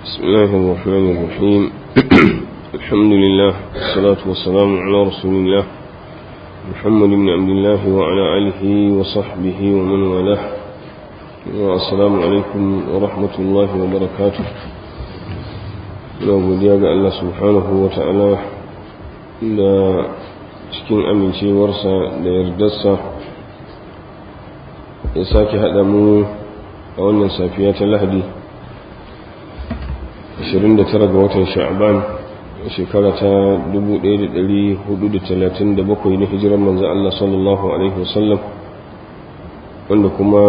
بسم الله الرحمن الرحيم الحمد لله والصلاة والسلام على رسول الله محمد بن عبد الله وعلى آله وصحبه ومن والاه والسلام عليكم ورحمة الله وبركاته ina godiya ga Allah subhanahu wa ta'ala da cikin amincewarsa da yardarsa ya sake haɗa mu a wannan safiya ta lahadi 29 ga watan sha'ban shekara ta 1437 na hijirar manzan Allah sallallahu Alaihi wasallam wanda kuma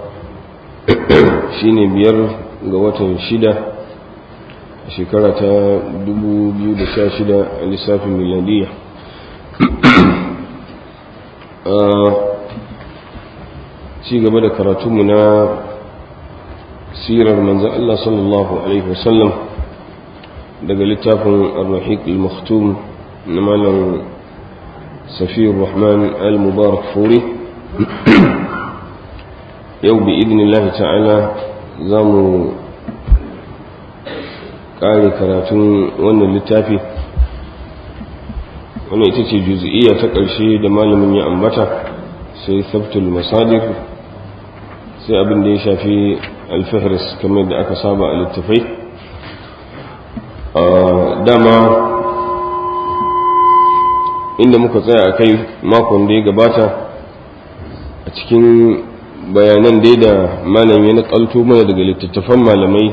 shine biyar ga watan shida shekara ta 2016 a lissafin miladiyya ci gaba da karatunmu na sirar manzan Allah sallallahu Alaihi wasallam daga littafin al-rahiq al-maktum na malam safiyar rahman al-mubarak furi yau bi idinillahi ta'ala za mu ƙare karatun wannan littafi wannan ita ce juzi'iyya ta ƙarshe da malamin ya ambata sai sabtul masadir sai abin da ya shafi alfahris kamar da aka saba a littafai dama inda muka tsaya a kai makon da ya gabata a cikin bayanan dai da malam ya nakalto mana daga littattafan malamai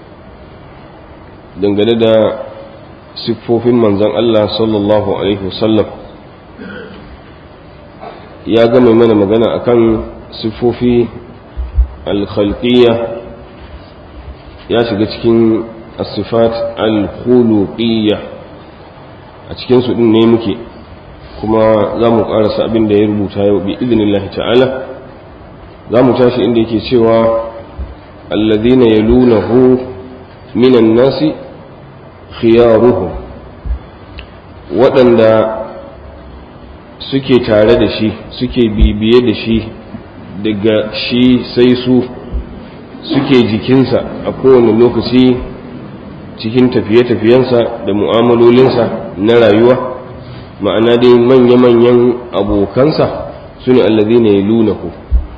dangane da siffofin manzan Allah sallallahu Alaihi wasallam ya gama mana magana akan siffofi alkhalqiyya ya shiga cikin asifat alkhuluqiyya a cikin su din ne muke kuma za mu karasa abin da ya rubuta yau bi idinillahi ta'ala za mu tashi inda yake cewa alladhina yalunahu minan nasi khiyaruhum waɗanda suke tare da shi suke bibiye da shi daga shi sai su suke jikinsa a kowane lokaci cikin tafiye-tafiyensa da mu'amalolinsa na rayuwa ma'ana dai manya-manyan abokansa su ne allazi ne lunahu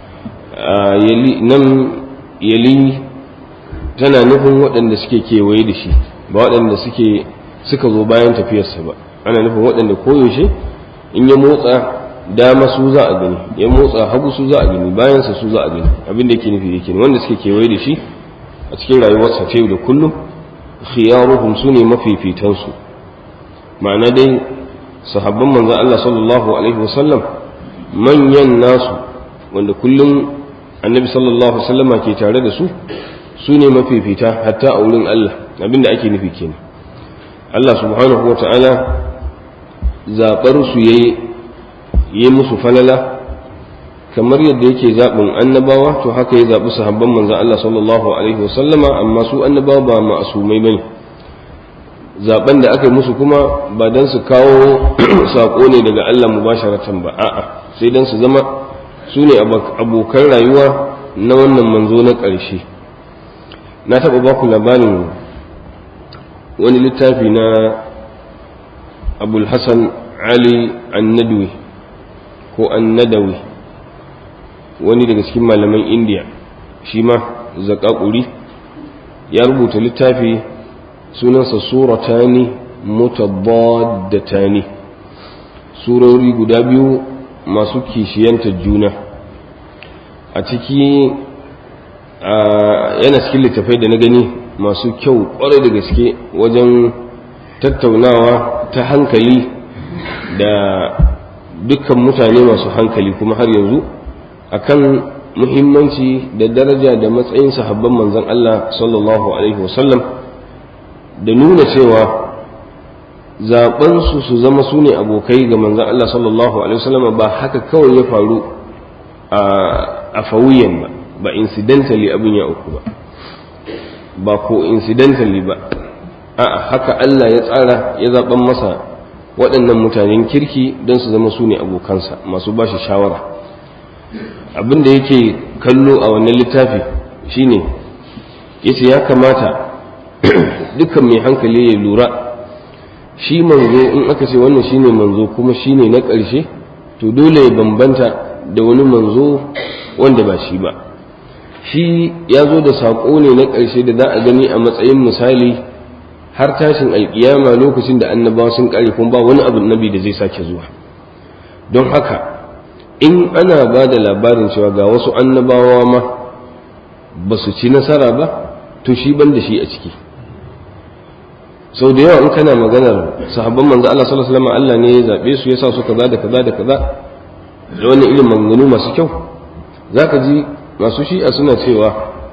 nan yali tana nufin waɗanda suke kewaye da shi ba waɗanda suke suka zo bayan tafiyarsa ba ana nufin waɗanda koyaushe in ya motsa dama su za a gani ya motsa hagu su za a gani bayansa su za a gani abin da yake nufi yake ne wanda suke kewaye da shi a cikin rayuwarsa ta da kullum khiyaruhum su ne mafifitansu ma'ana dai sahabban manzon Allah sallallahu alaihi wasallam manyan nasu wanda kullum annabi sallallahu alaihi wasallama ke tare da su su ne mafifita hatta a wurin Allah abin da ake nufi kenan Allah subhanahu wa ta'ala zaɓar su yayi yi musu falala kamar yadda yake zaɓin annabawa to haka ya zaɓi sahabban manzan Allah sallallahu alaihi wasallama amma su annabawa ba ma'asumai bane zaɓen da aka yi musu kuma ba don su kawo saƙo ne daga Allah mubasharatan ba a'a sai don su zama su ne abokan rayuwa na wannan manzo na ƙarshe na taɓa baku labarin wani littafi na abul hassan ali annadwi ko annadawi wani daga cikin malaman indiya shi ma zakakuri ya rubuta littafi sunansa suratani mutabaddatani surori guda biyu masu kishiyantar juna a ciki yana cikin littafai da na gani masu kyau kwarai da gaske wajen tattaunawa ta hankali da dukkan mutane masu hankali kuma har yanzu akan muhimmanci da daraja da matsayin sahabban manzon Allah sallallahu alaihi wasallam da nuna cewa zaɓensu su zama su ne abokai ga manzon Allah sallallahu alaihi wasallam ba haka kawai ya faru a fawiyan ba ba incidentally abin ya uku ba ba ko incidentally ba a'a haka Allah ya tsara ya zaben masa waɗannan mutanen kirki don su zama su ne abokansa masu ba shi shawara abin da yake kallo a wannan littafi shine yace ya kamata dukkan mai hankali ya lura shi manzo in aka ce wannan shine manzo kuma shine na ƙarshe to dole ya bambanta da wani manzo wanda ba shi ba shi ya zo da saƙo ne na ƙarshe da za a gani a matsayin misali har tashin alƙiyama lokacin da annabawa sun ƙare kuma ba wani abu nabi da zai sake zuwa don haka in ana ba da labarin cewa ga wasu annabawa ma ba su ci nasara ba to shi ban da shi a ciki sau da yawa in kana maganar sahabban manzo Allah sallallahu alaihi wasallam Allah ne ya zabe su yasa su kaza da kaza da kaza da wani irin maganganu masu kyau zaka ji masu shi'a suna cewa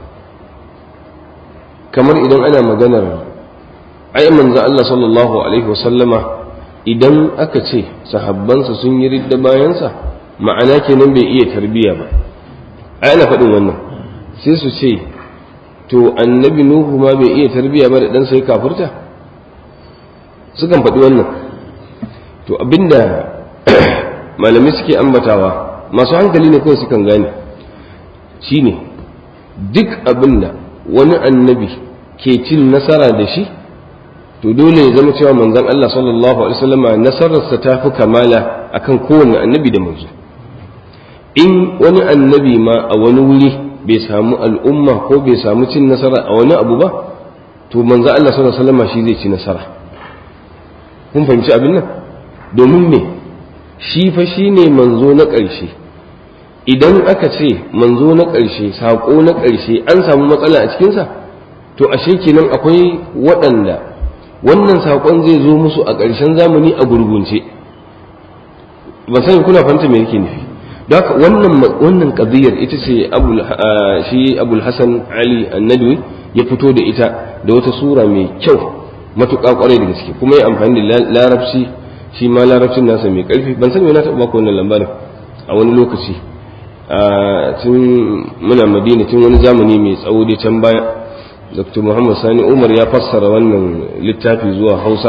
kamar idan ana maganar ai manzo Allah sallallahu alaihi wasallama idan aka ce sahabbansa sun yi ridda bayansa ma'ana kenan bai iya tarbiya ba ai ana faɗin wannan sai su ce to annabi nuhu ma bai iya tarbiya ba da dan sai kafurta sukan faɗi wannan to abinda malamai suke ambatawa masu hankali ne kawai sukan gane shine duk abinda wani annabi ke cin nasara da shi to dole ya zama cewa manzon Allah sallallahu alaihi wasallama nasararsa ta fi kamala akan kowane annabi da manzo in wani annabi ma a wani wuri bai samu al'umma ko bai samu cin nasara a wani abu ba to manzo Allah sallallahu alaihi wasallama shi zai ci nasara kun fahimci abin nan domin me shi fa shine manzo na ƙarshe idan aka ce manzo na ƙarshe saƙo na ƙarshe an samu matsala a cikinsa to ashe kenan akwai waɗanda wannan saƙon zai zo musu a ƙarshen zamani a gurgunce ban sani kuna fahimta me yake nufi don haka wannan wannan qadiyar ita ce abul shi abul hasan ali annadwi ya fito da ita da wata sura mai kyau matuƙa ƙwarai da gaske kuma ya amfani da larabci shi ma larabcin nasa mai ƙarfi ban sani na taɓa baka wannan lambarin a wani lokaci tun muna madina tun wani zamani mai tsawo dai can baya dr muhammad sani umar ya fassara wannan littafi zuwa hausa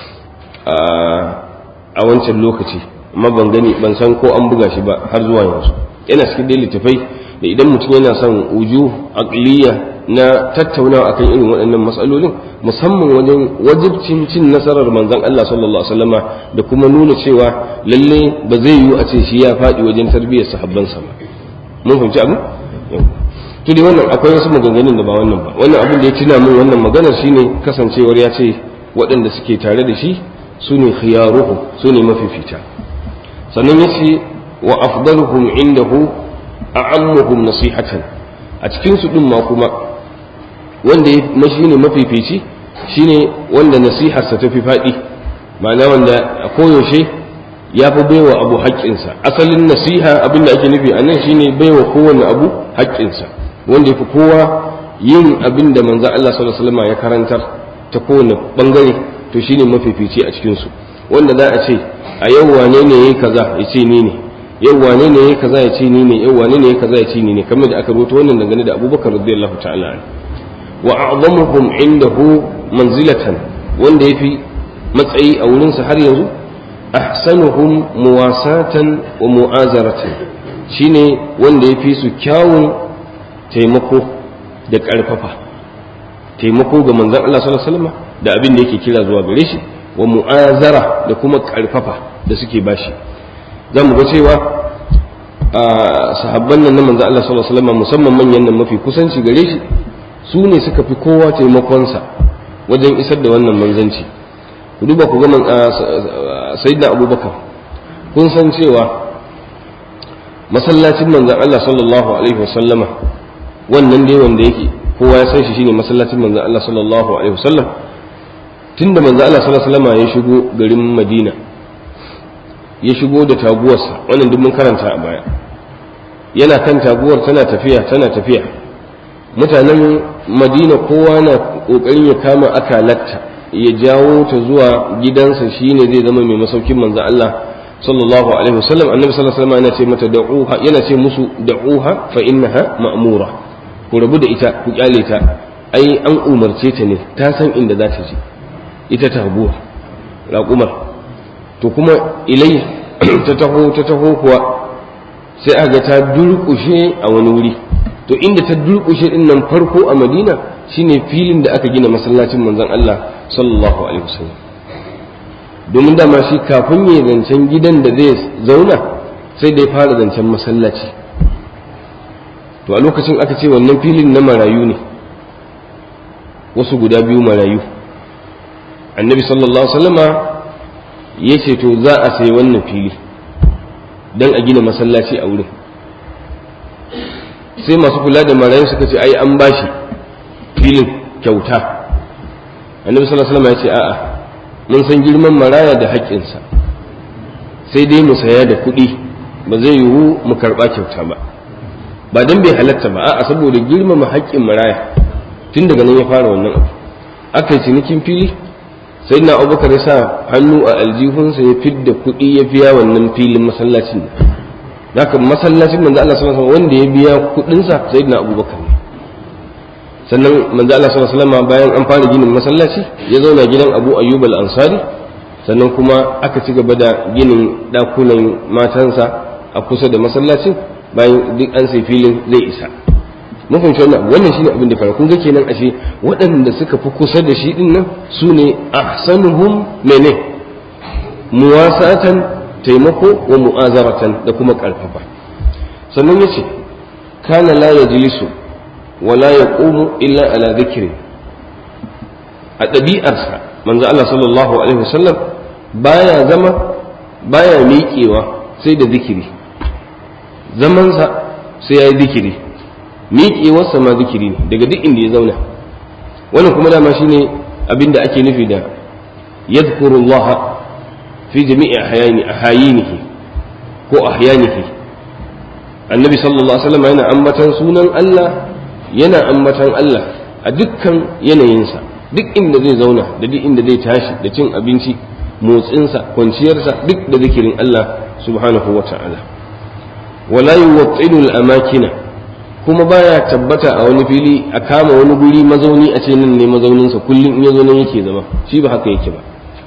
a wancan lokaci amma ban gani ban san ko an buga shi ba har zuwa yanzu yana cikin dai littafai da idan mutum yana son uju aqliya na tattaunawa akan irin waɗannan matsalolin musamman wajen wajibcin cin nasarar manzon Allah sallallahu alaihi wasallama da kuma nuna cewa lalle ba zai yiwu a ce shi ya faɗi wajen tarbiyyar sahabbansa ba mun fahimci abu to dai wannan akwai wasu maganganun da ba wannan ba wannan abin da ya tuna min wannan maganar shine kasancewar ya ce waɗanda suke tare da shi su ne khiyaruhu su ne mafifita sannan ya ce wa afdaluhum indahu a'ammuhum nasihatan a cikin su din ma kuma wanda ya mashi ne mafifici shine wanda nasiharsa ta fi faɗi ma'ana wanda a koyaushe ya fi baiwa abu haƙƙinsa asalin nasiha abin da ake nufi a nan shine baiwa kowane abu haƙƙinsa wanda ya fi kowa yin abin da manzan Allah sallallahu alaihi wasallam ya karantar ta kowane bangare to shine mafifici a cikin su wanda za a ce a yau wane ne yayi kaza ya ce ni ne yau wane ne yayi kaza ya ce ni ne yau wane ne yayi kaza ya ce ni ne kamar da aka rubuta wannan dangane da Abubakar radiyallahu ta'ala anhu wa a'zamuhum indahu manzilatan wanda yafi matsayi a wurin sa har yanzu ahsanuhum muwasatan wa mu'azaratan shine wanda yafi su kyawun taimako da ƙarfafa taimako ga manzon Allah sallallahu alaihi wasallam da abin da yake kira zuwa gare shi wa mu'azara da kuma ƙarfafa da suke bashi za mu ga cewa sahabban nan na manzon Allah sallallahu alaihi wasallam musamman manyan nan mafi kusanci gare shi su ne suka fi kowa taimakonsa wajen isar da wannan manzanci ku duba ku ga sayyidina abubakar kun san cewa masallacin manzan Allah sallallahu alaihi wasallama wannan dai wanda yake kowa ya san shi shine masallacin manzan Allah sallallahu alaihi wasallam tunda manzan Allah sallallahu alaihi wasallama ya shigo garin Madina ya shigo da taguwarsa wannan duk mun karanta a baya yana kan taguwar tana tafiya tana tafiya mutanen madina kowa na kokarin ya kama akalatta ya jawo ta zuwa gidansa shine zai zama mai masaukin manzo Allah sallallahu alaihi wasallam annabi sallallahu alaihi wasallam yana ce mata da'uha yana ce musu da'uha fa innaha ma'mura ku rabu da ita ku kyale ta ai an umarce ta ne ta san inda za ta je ita taguwa raƙumar to kuma ilai ta taho ta taho kuwa sai aka ta durƙushe a wani wuri to inda ta durƙushe din nan farko a madina shine filin da aka gina masallacin manzon Allah sallallahu alaihi wasallam domin dama shi kafin ya zancen gidan da zai zauna sai da ya fara zancen masallaci to a lokacin aka ce wannan filin na marayu ne wasu guda biyu marayu annabi sallallahu alaihi wasallama ya ce to za a sayi wannan fili don a gina masallaci a wurin sai masu kula da marayu suka ce ai an bashi filin kyauta annabi sallallahu alaihi wasallama ya ce a'a mun san girman maraya da haƙƙinsa sai dai mu saya da kuɗi ba zai yiwu mu karɓa kyauta ba ba don bai halatta ba a'a saboda girmama haƙƙin maraya tun daga nan ya fara wannan abu aka yi cinikin fili sai na abubakar ya sa hannu a aljihunsa ya fidda kuɗi ya biya wannan filin masallacin da haka masallacin manzo Allah sallallahu alaihi wanda ya biya kuɗinsa sai na abubakar ne sannan manzo Allah sallallahu alaihi wasallam bayan an fara ginin masallaci ya zauna gidan Abu Ayyub al-Ansari sannan kuma aka ci gaba da ginin dakunan matansa a kusa da masallacin bayan duk an sai filin zai isa mun fahimci wannan wannan shine abin da fara kun ga kenan ashe waɗanda suka fi kusa da shi din nan su ne ahsanuhum mene muwasatan taimako wa mu'azaratan da kuma karfafa sannan yace kana la yajlisu wala yaqumu illa ala dhikri a ɗabi'arsa manzo Allah sallallahu alaihi wasallam baya zama baya miƙewa sai da zikiri zamansa sai ya yi zikiri miƙewarsa ma zikiri ne daga duk inda ya zauna wannan kuma dama shine abin da ake nufi da yadhkurullah fi jami'i ahyani ahyanihi ko ahyanihi annabi sallallahu alaihi wasallam yana ambatan sunan Allah yana ambatan Allah a dukkan yanayinsa duk inda zai zauna da duk inda zai tashi da cin abinci motsinsa kwanciyarsa duk da zikirin Allah subhanahu wa ta'ala wala yuwattilu al-amakina kuma baya tabbata a wani fili a kama wani guri mazauni a ce nan ne mazauninsa kullum in ya zo nan yake zama shi ba haka yake ba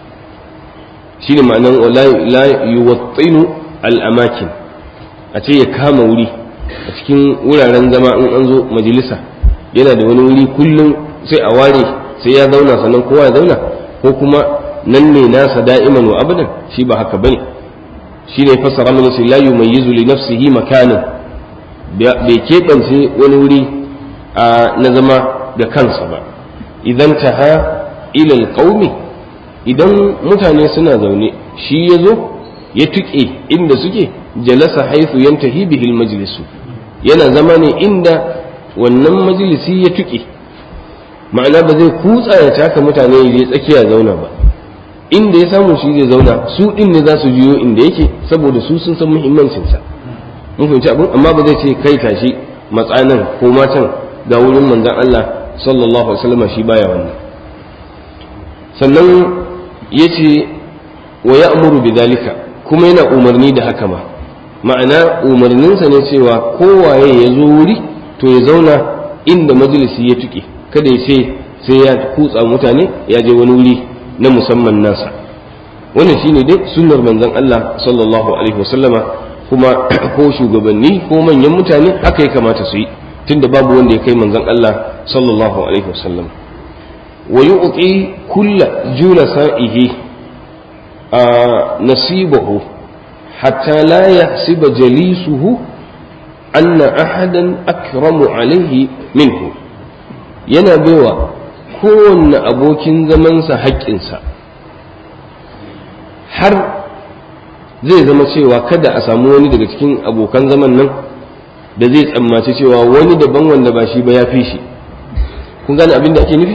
shi ne ma'anan la yuwattilu al-amakin a ce ya kama wuri a cikin wuraren zama in an zo majalisa yana da wani wuri kullum sai a ware sai ya zauna sannan kowa ya zauna ko kuma nan ne nasa da'iman wa abadan shi ba haka bane shi ne fassara mana sai la yumayyizu li nafsihi makanan bai keɓance wani wuri na zama da kansa ba idan ta ha ilal ƙaumi idan mutane suna zaune shi ya zo ya tuƙe inda suke jalasa haifu yantahi bihil majlisu yana zama ne inda wannan majalisi ya tuƙe ma'ana ba zai kutsa ya taka mutane ya je tsakiya zauna ba inda ya samu shi zai zauna su ɗin ne za su juyo inda yake saboda su sun san muhimmancinsa mun fahimci abin amma ba zai ce kai tashi matsanan ko matan ga wurin manzon Allah sallallahu alaihi wasallam shi baya wannan sannan yace wa ya'muru bidhalika kuma yana umarni da haka ma ma'ana umarninsa ne cewa kowaye ya zo wuri to ya zauna inda majalisi ya tuke kada ya ce sai ya kutsa mutane ya je wani wuri na musamman nasa wannan shine dai sunnar manzon Allah sallallahu alaihi wasallama kuma ko shugabanni ko manyan mutane haka ya kamata su yi tunda babu wanda ya kai manzon Allah sallallahu alaihi wasallam wa yu'ti kulla julasa'ihi nasibahu hatta la yahsiba jalisuhu anna ahadan akramu alaihi minhu yana baiwa kowanne abokin zamansa haƙƙinsa har zai zama cewa kada a samu wani daga cikin abokan zaman nan da zai tsammaci cewa wani daban wanda ba shi ba ya fi shi kun gane abin da ake nufi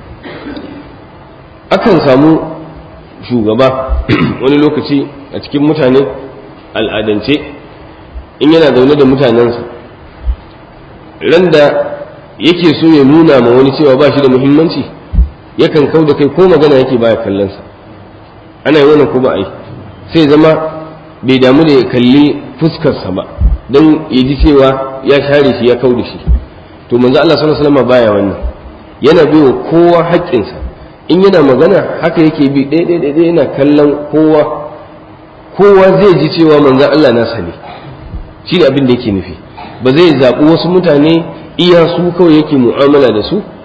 akan samu shugaba wani lokaci a cikin mutane al'adance in yana zaune da mutanensa ran da yake so ya nuna ma wani cewa ba shi da muhimmanci yakan kau da kai ko magana yake baya kallonsa ana yi wannan ko ba a yi sai zama bai damu da ya kalli fuskarsa ba don ya ji cewa ya share shi ya kau da shi to manzo Allah sallallahu alaihi wasallam baya wannan yana bai wa kowa haƙƙinsa in yana magana haka yake bi ɗaya ɗaya ɗaya yana kallon kowa kowa zai ji cewa manzo Allah nasa ne shi ne abin da yake nufi ba zai zaɓi wasu mutane iya su kawai yake mu'amala da su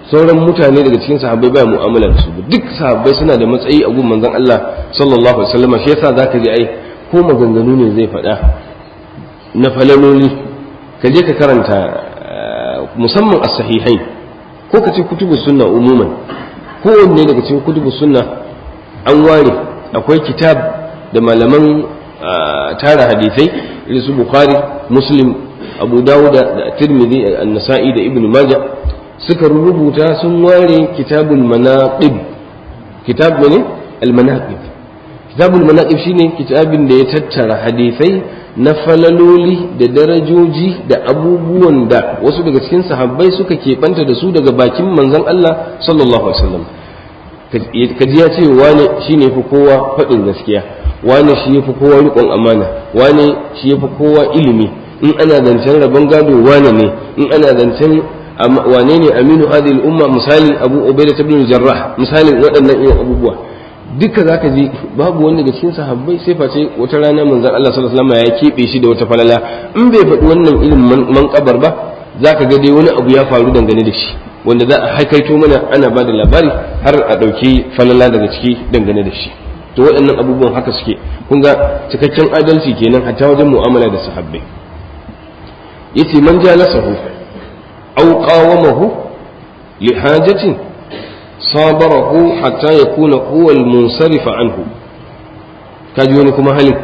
sauran mutane daga cikin sahabbai baya mu'amala da su duk sahabbai suna da matsayi a gun manzon Allah sallallahu alaihi wasallam shi yasa zaka ji ai ko maganganu ne zai faɗa na falaloli ka je ka karanta musamman as-sahihain ko ka ce kutubus sunna umuman ko wanne daga cikin kutubus sunna an ware akwai kitab da malaman tara hadisai irin su bukhari muslim abu dawuda da tirmidhi an-nasa'i da ibnu majah suka rubuta sun ware kitabul manaqib kitab ne al-manaqib kitabul manaqib shine kitabin da ya tattara hadisai na falaloli da darajoji da abubuwan da wasu daga cikin sahabbai suka keɓanta da su daga bakin manzon Allah sallallahu alaihi wasallam kaji ya ce wane shine fi kowa faɗin gaskiya wane shi yafi kowa riƙon amana wane shi yafi kowa ilimi in ana zancen rabon gado wane ne in ana zancen wane ne aminu hadhihi umma misali abu ubaida ibn jarrah misalin waɗannan irin abubuwa duka zaka ji babu wanda daga cikin sahabbai sai face wata rana manzon Allah sallallahu alaihi wasallam ya kebe shi da wata falala in bai faɗi wannan irin manƙabar ba zaka ga dai wani abu ya faru dangane da shi wanda za a haikaito mana ana ba da labari har a ɗauki falala daga ciki dangane da shi to waɗannan abubuwan haka suke kun ga cikakken adalci kenan hatta wajen mu'amala da sahabbai yace man jalasahu aw qawamahu li hajatin sabarahu hatta yakuna huwa al-munsarifa anhu kaji wani kuma halin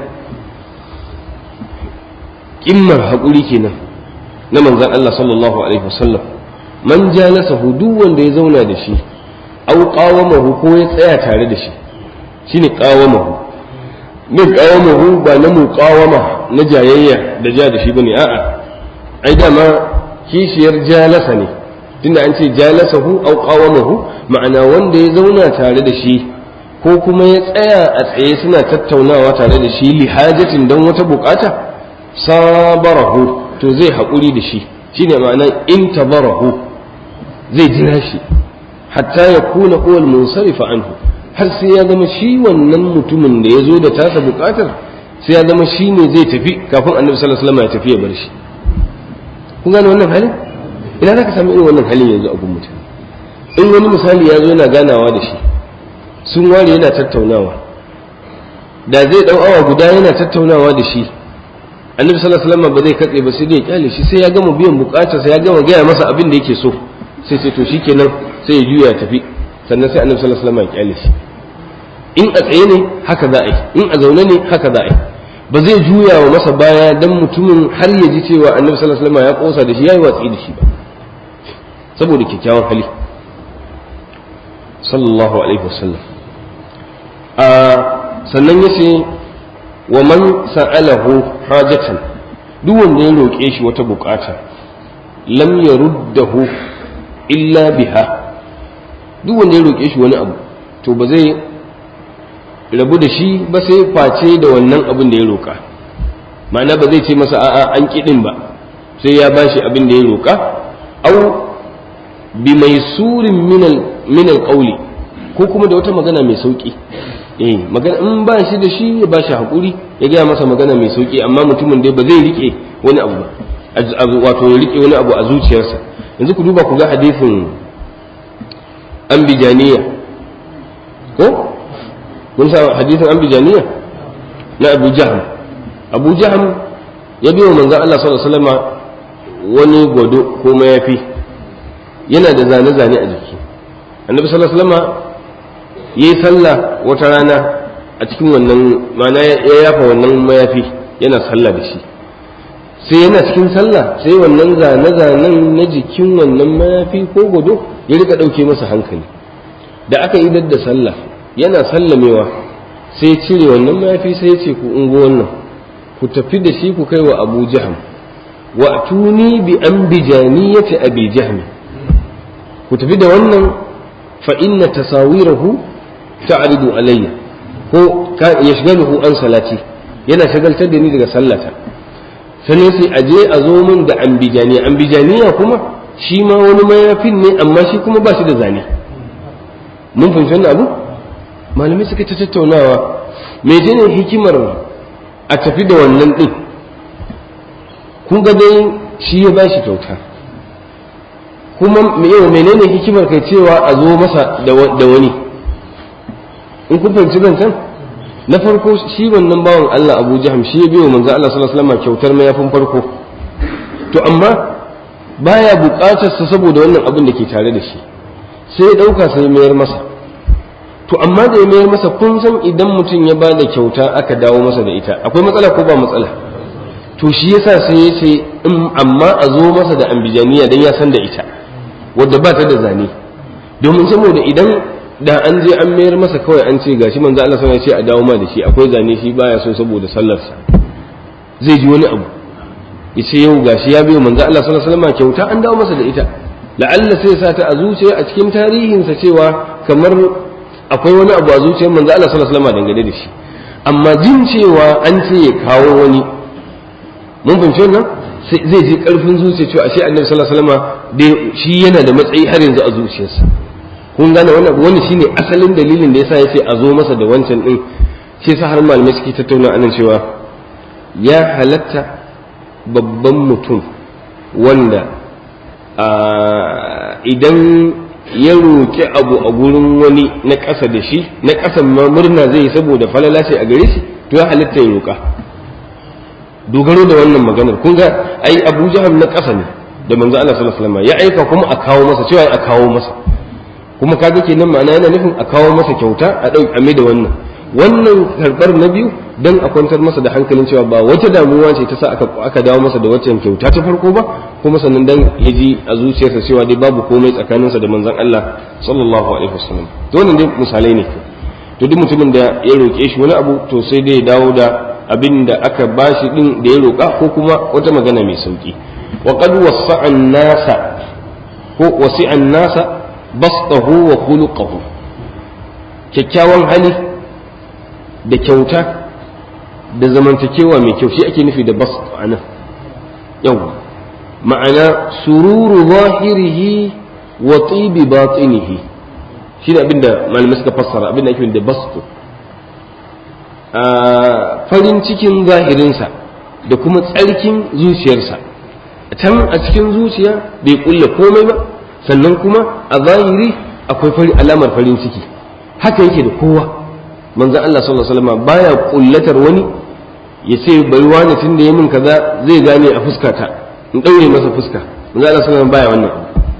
kimmar haƙuri kenan na manzan Allah sallallahu alaihi wasallam man jalasahu duk wanda ya zauna da shi aw qawamahu ko ya tsaya tare da shi shine qawamahu min qawamahu ba na muqawama na jayayya da ja da shi bane a'a ai dama kishiyar jalasa ne tunda an ce jalasahu aw qawamahu ma'ana wanda ya zauna tare da shi ko kuma ya tsaya a tsaye suna tattaunawa tare da shi li hajatin don wata bukata sabarahu to zai haƙuri da shi shine ma'ana in tabarahu zai jira shi hatta ya kuna kowal munsarifa anhu har sai ya zama shi wannan mutumin da ya zo da tasa bukatar sai ya zama shi ne zai tafi kafin annabi sallallahu alaihi wasallam ya tafi ya bar shi kun gane wannan halin ina za ka samu irin wannan halin yanzu a gun mutum in wani misali ya zo yana ganawa da shi sun ware yana tattaunawa da zai dau awa guda yana tattaunawa da shi annabi sallallahu alaihi wasallam ba zai katse ba sai dai ya kyale shi sai ya gama biyan bukatarsa ya gama gaya masa abin da yake so sai sai to shikenan sai ya juya ya tafi sannan sai annabi sallallahu alaihi wasallam ya kyale shi in a tsaye ne haka za a yi in a zaune ne haka za a yi ba zai juya wa masa baya dan mutumin har ya ji cewa annabi sallallahu alaihi wasallam ya kosa da shi yayi watsi da shi ba saboda kyakkyawan hali sallallahu alaihi wasallam a sannan yace wa man sa'alahu hajatan duk wanda ya roƙe shi wata bukata lam yaruddahu illa biha duk wanda ya roƙe shi wani abu to ba zai rabu da shi ba sai face da wannan abin da ya roƙa ma'ana ba zai ce masa a'a an kiɗin ba sai ya bashi abin da ya roƙa au bi mai surin minal ƙauli ko kuma da wata magana mai sauƙi eh magana in ba shi da shi ya ba shi haƙuri ya gaya masa magana mai sauƙi amma mutumin dai ba zai riƙe wani abu ba wato ya riƙe wani abu a zuciyarsa yanzu ku duba ku ga hadisin ambijaniya ko mun sa hadisin ambijaniya na abu jaham abu jaham ya biyo manzon Allah sallallahu alaihi wasallam wani gwado ko mayafi yana da zane-zane a jiki annabi sallallahu alaihi wasallam yayi sallah wata rana a cikin wannan mana ya yafa wannan mayafi yana sallah da shi sai yana cikin sallah sai wannan zane-zanen na jikin wannan mayafi ko gwado ya rika ɗauke masa hankali da aka idar da sallah yana sallamewa sai cire wannan mayafi sai ya ce ku ungo wannan ku tafi da shi ku kai wa abu jaham wa tuni bi an bijaniyati abi jahmi ku tafi da wannan fa inna tasawirahu ta'ridu alayya ko yashghaluhu an salati yana shagaltar da ni daga sallata sannan sai aje a zo min da ambijaniya ambijaniya kuma shi ma wani mayafin ne amma shi kuma ba shi da zane mun fahimci wannan abu malamai suka ta tattaunawa menene hikimar a tafi da wannan din kun ga dai shi ya ba shi kyauta kuma yau menene hikimar kai cewa a zo masa da wani in kun fahimci zancen na farko shi wannan bawan Allah Abu Jaham shi ya biyo manzo Allah sallallahu alaihi wasallam kyautar mayafin farko to amma baya buƙatar sa saboda wannan abin da ke tare da shi sai ya dauka sai mayar masa to amma da ya mayar masa kun san idan mutum ya bada kyauta aka dawo masa da ita akwai matsala ko ba matsala to shi yasa sai ya ce in amma a zo masa da ambijaniya dan ya san da ita wadda ba ta da zane domin saboda idan da an je an mayar masa kawai an ce gashi manzo Allah sallallahu alaihi ce a dawo ma da shi akwai zane shi baya so saboda sallarsa zai ji wani abu yace yau gashi ya biyo manzo Allah sallallahu alaihi wasallam kyauta an dawo masa da ita la'alla sai sa ta a zuciya a cikin tarihinsa cewa kamar akwai wani abu a zuciyar manzo Allah sallallahu alaihi wasallam dangane da shi amma jin cewa an ce ya kawo wani mun fahimci wannan zai ji karfin zuciya cewa ashe annabi sallallahu alaihi wasallam dai shi yana da matsayi har yanzu a zuciyarsa kun gane wannan wani shine asalin dalilin da yasa yace a zo masa da wancan din shi yasa har malamai suke tattauna anan cewa ya halatta babban mutum wanda idan ya roƙi abu a gurin wani na ƙasa da shi na ƙasan ma murna zai saboda falala ce a gare shi to ya halatta ya roƙa dogaro da wannan maganar kun ga ai Abu Jahal na ƙasa ne da manzo Allah sallallahu alaihi wasallam ya aika kuma a kawo masa cewa a kawo masa kuma kaga kenan ma'ana yana nufin a kawo masa kyauta a dau a da wannan wannan karbar na biyu dan a kwantar masa da hankalin cewa ba wata damuwa ce ta sa aka aka dawo masa da waccan kyauta ta farko ba kuma sannan dan ya ji a zuciyarsa cewa dai babu komai tsakaninsa da manzon Allah sallallahu alaihi wasallam to wannan dai misalai ne to duk mutumin da ya roke shi wani abu to sai dai ya dawo da abin da aka bashi din da ya roka ko kuma wata magana mai sauki wa qad wasa'a an-nasa ko wasi'a an-nasa bastahu wa khuluquhu kyakkyawan hali da kyauta da zamantakewa mai kyau shi ake nufi da bas a nan yau ma'ana sururu zahirihi wa tibi batinihi shi da abinda malamai suka fassara abinda ake da bastu farin cikin zahirinsa da kuma tsarkin zuciyarsa can a cikin zuciya bai kulle komai ba sannan kuma a zahiri akwai alamar farin ciki haka yake da kowa manzon Allah sallallahu alaihi wasallam baya kullatar wani ya ce bari wani tun da ya min kaza zai gane a fuskata in daure masa fuska manzon Allah sallallahu alaihi wasallam baya wannan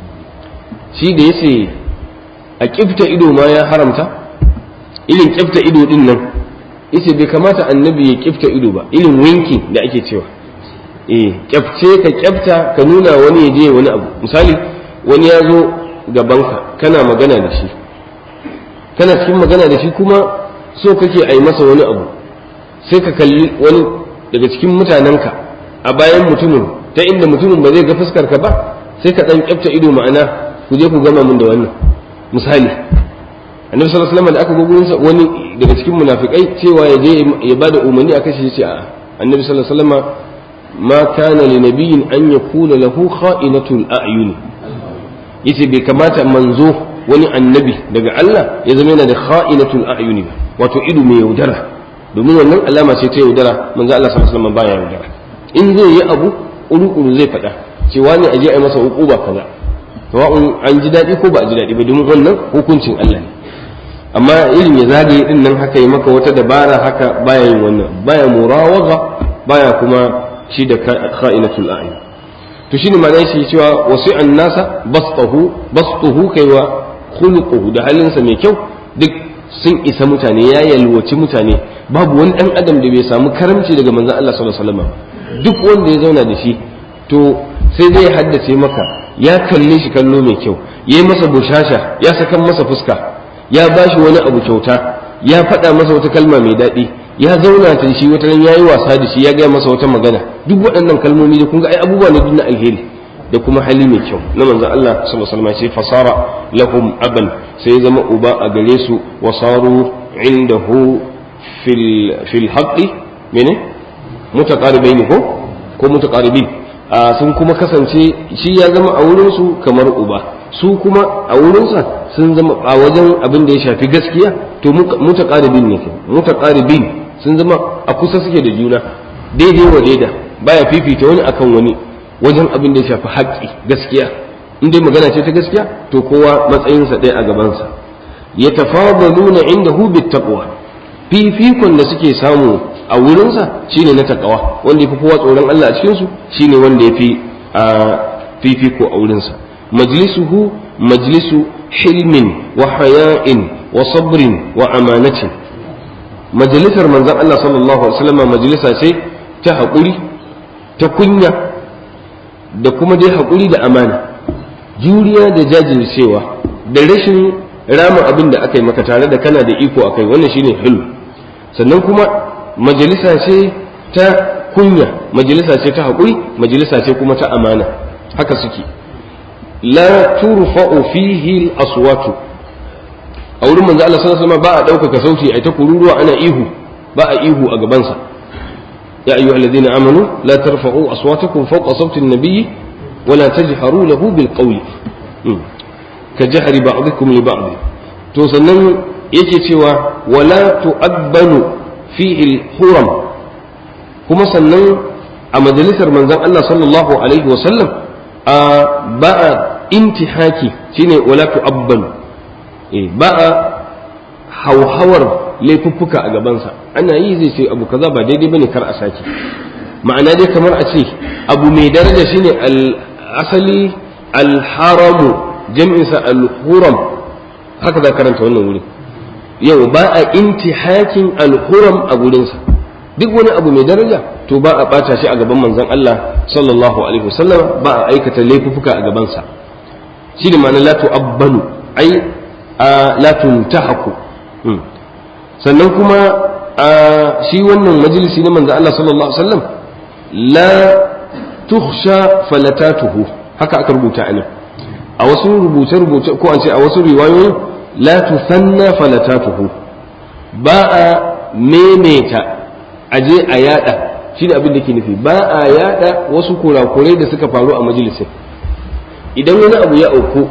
shi da yace a kifta ido ma ya haramta irin kifta ido din nan yace bai kamata annabi ya kifta ido ba irin winki da ake cewa eh kyafce ka kyafta ka nuna wani ya je wani abu misali wani ya zo gabanka kana magana da shi kana cikin magana da shi kuma so kake a yi masa wani abu sai ka kalli wani daga cikin mutanenka a bayan mutumin ta inda mutumin ba zai ga fuskar ka ba sai ka dan kyafta ido ma'ana ku je ku gama min da wannan misali annabi sallallahu alaihi wasallam da aka go gurin wani daga cikin munafikai cewa ya je ya bada umarni a kashe shi a annabi sallallahu alaihi wasallam ma kana li nabiyyin an yakuna lahu kha'inatul a'yun yace bai kamata manzo wani annabi daga Allah ya zama yana da kha'inatul a'yuni wato ido mai yaudara domin wannan alama ce ta yaudara manzo Allah sallallahu alaihi wasallam baya yaudara in zai yi abu uru zai faɗa cewa ne aje a yi masa uquba kaza sawa'un an ji daɗi ko ba a ji daɗi ba domin wannan hukuncin Allah ne amma irin ya zagaye din nan haka yi maka wata dabara haka baya yin wannan baya murawaga baya kuma shi da kha'inatul a'yun to shine ma'anar shi cewa wasi'an nasa bastahu bastuhu kaiwa khuluquhu da halinsa mai kyau duk sun isa mutane ya yalwaci mutane babu wani dan adam da bai samu karamci daga manzon Allah sallallahu alaihi wasallam duk wanda ya zauna da shi to sai zai haddace maka ya kalle shi kallo mai kyau ya yi masa bushasha ya sakan masa fuska ya bashi wani abu kyauta ya faɗa masa wata kalma mai daɗi ya zauna ta shi wata ran yayi wasa da shi ya gaya masa wata magana duk waɗannan kalmomi da kun ga ai abubuwa ne duk na alheri da kuma hali mai kyau na manzon Allah sallallahu alaihi wasallam sai fasara lahum aban sai zama uba a gare su wasaru indahu fil fil haqqi mene mutaqaribain ko ko mutaqaribin sun kuma kasance shi ya zama a wurin su kamar uba su kuma a wurinsa sun zama a wajen abin da ya shafi gaskiya to mutaqaribin ne mutaqaribin sun zama a kusa suke da juna daidai wa daida baya fifita wani akan wani wajen abin da ya shafi haƙƙi gaskiya in dai magana ce ta gaskiya to kowa matsayinsa ɗaya a gabansa yatafadaluna indahu bittaqwa fifikon da suke samu a wurinsa shine na takawa wanda yafi kowa tsoron Allah a cikin su shine wanda yafi a fifiko a wurinsa majlisuhu majlisu hilmin wa haya'in wa sabrin wa amanatin majalisar manzon Allah sallallahu alaihi wasallam majalisa ce ta haƙuri ta kunya da kuma dai haƙuri da amana juriya da jajircewa da rashin rama abin da aka yi maka tare da kana da iko akai wannan shine hilm sannan kuma majalisa ce ta kunya majalisa ce ta haƙuri majalisa ce kuma ta amana haka suke la turfa'u fihi al-aswatu a wurin manzo Allah sallallahu alaihi wasallam ba a ɗaukaka sauti ai ta kururuwa ana ihu ba a ihu a gabansa ya ayyuha alladhina amanu la tarfa'u aswatakum fawqa sawti an-nabiy wa la tajharu lahu bil qawli ka jahri ba'dikum li ba'd to sannan yake cewa wala tu'abbanu fihi al-huram kuma sannan a majalisar manzon Allah sallallahu alaihi wasallam a ba a intihaki shine wala tu'abbanu ba a hauhawar laifuffuka a gabansa ana yi zai ce abu kaza ba daidai bane kar a sake ma'ana dai kamar a ce abu mai daraja shine asali alharamu jam'insa alhuram haka za karanta wannan wuri yau ba a intihakin alhuram a gurinsa duk wani abu mai daraja to ba a bata shi a gaban manzon Allah sallallahu alaihi wasallam ba a aikata laifuffuka a gabansa shi ne ma'ana la tu'abbanu ai la tuntahaku sannan kuma shi wannan majalisi na manzo Allah sallallahu alaihi wasallam la tukhsha falatatuhu haka aka rubuta anan a wasu rubuce rubuce ko an ce a wasu riwayoyi la tusanna falatatuhu ba a memeta aje a yada shi da abin da ke nufi ba a yada wasu kurakurai da suka faru a majalisin idan wani abu ya auku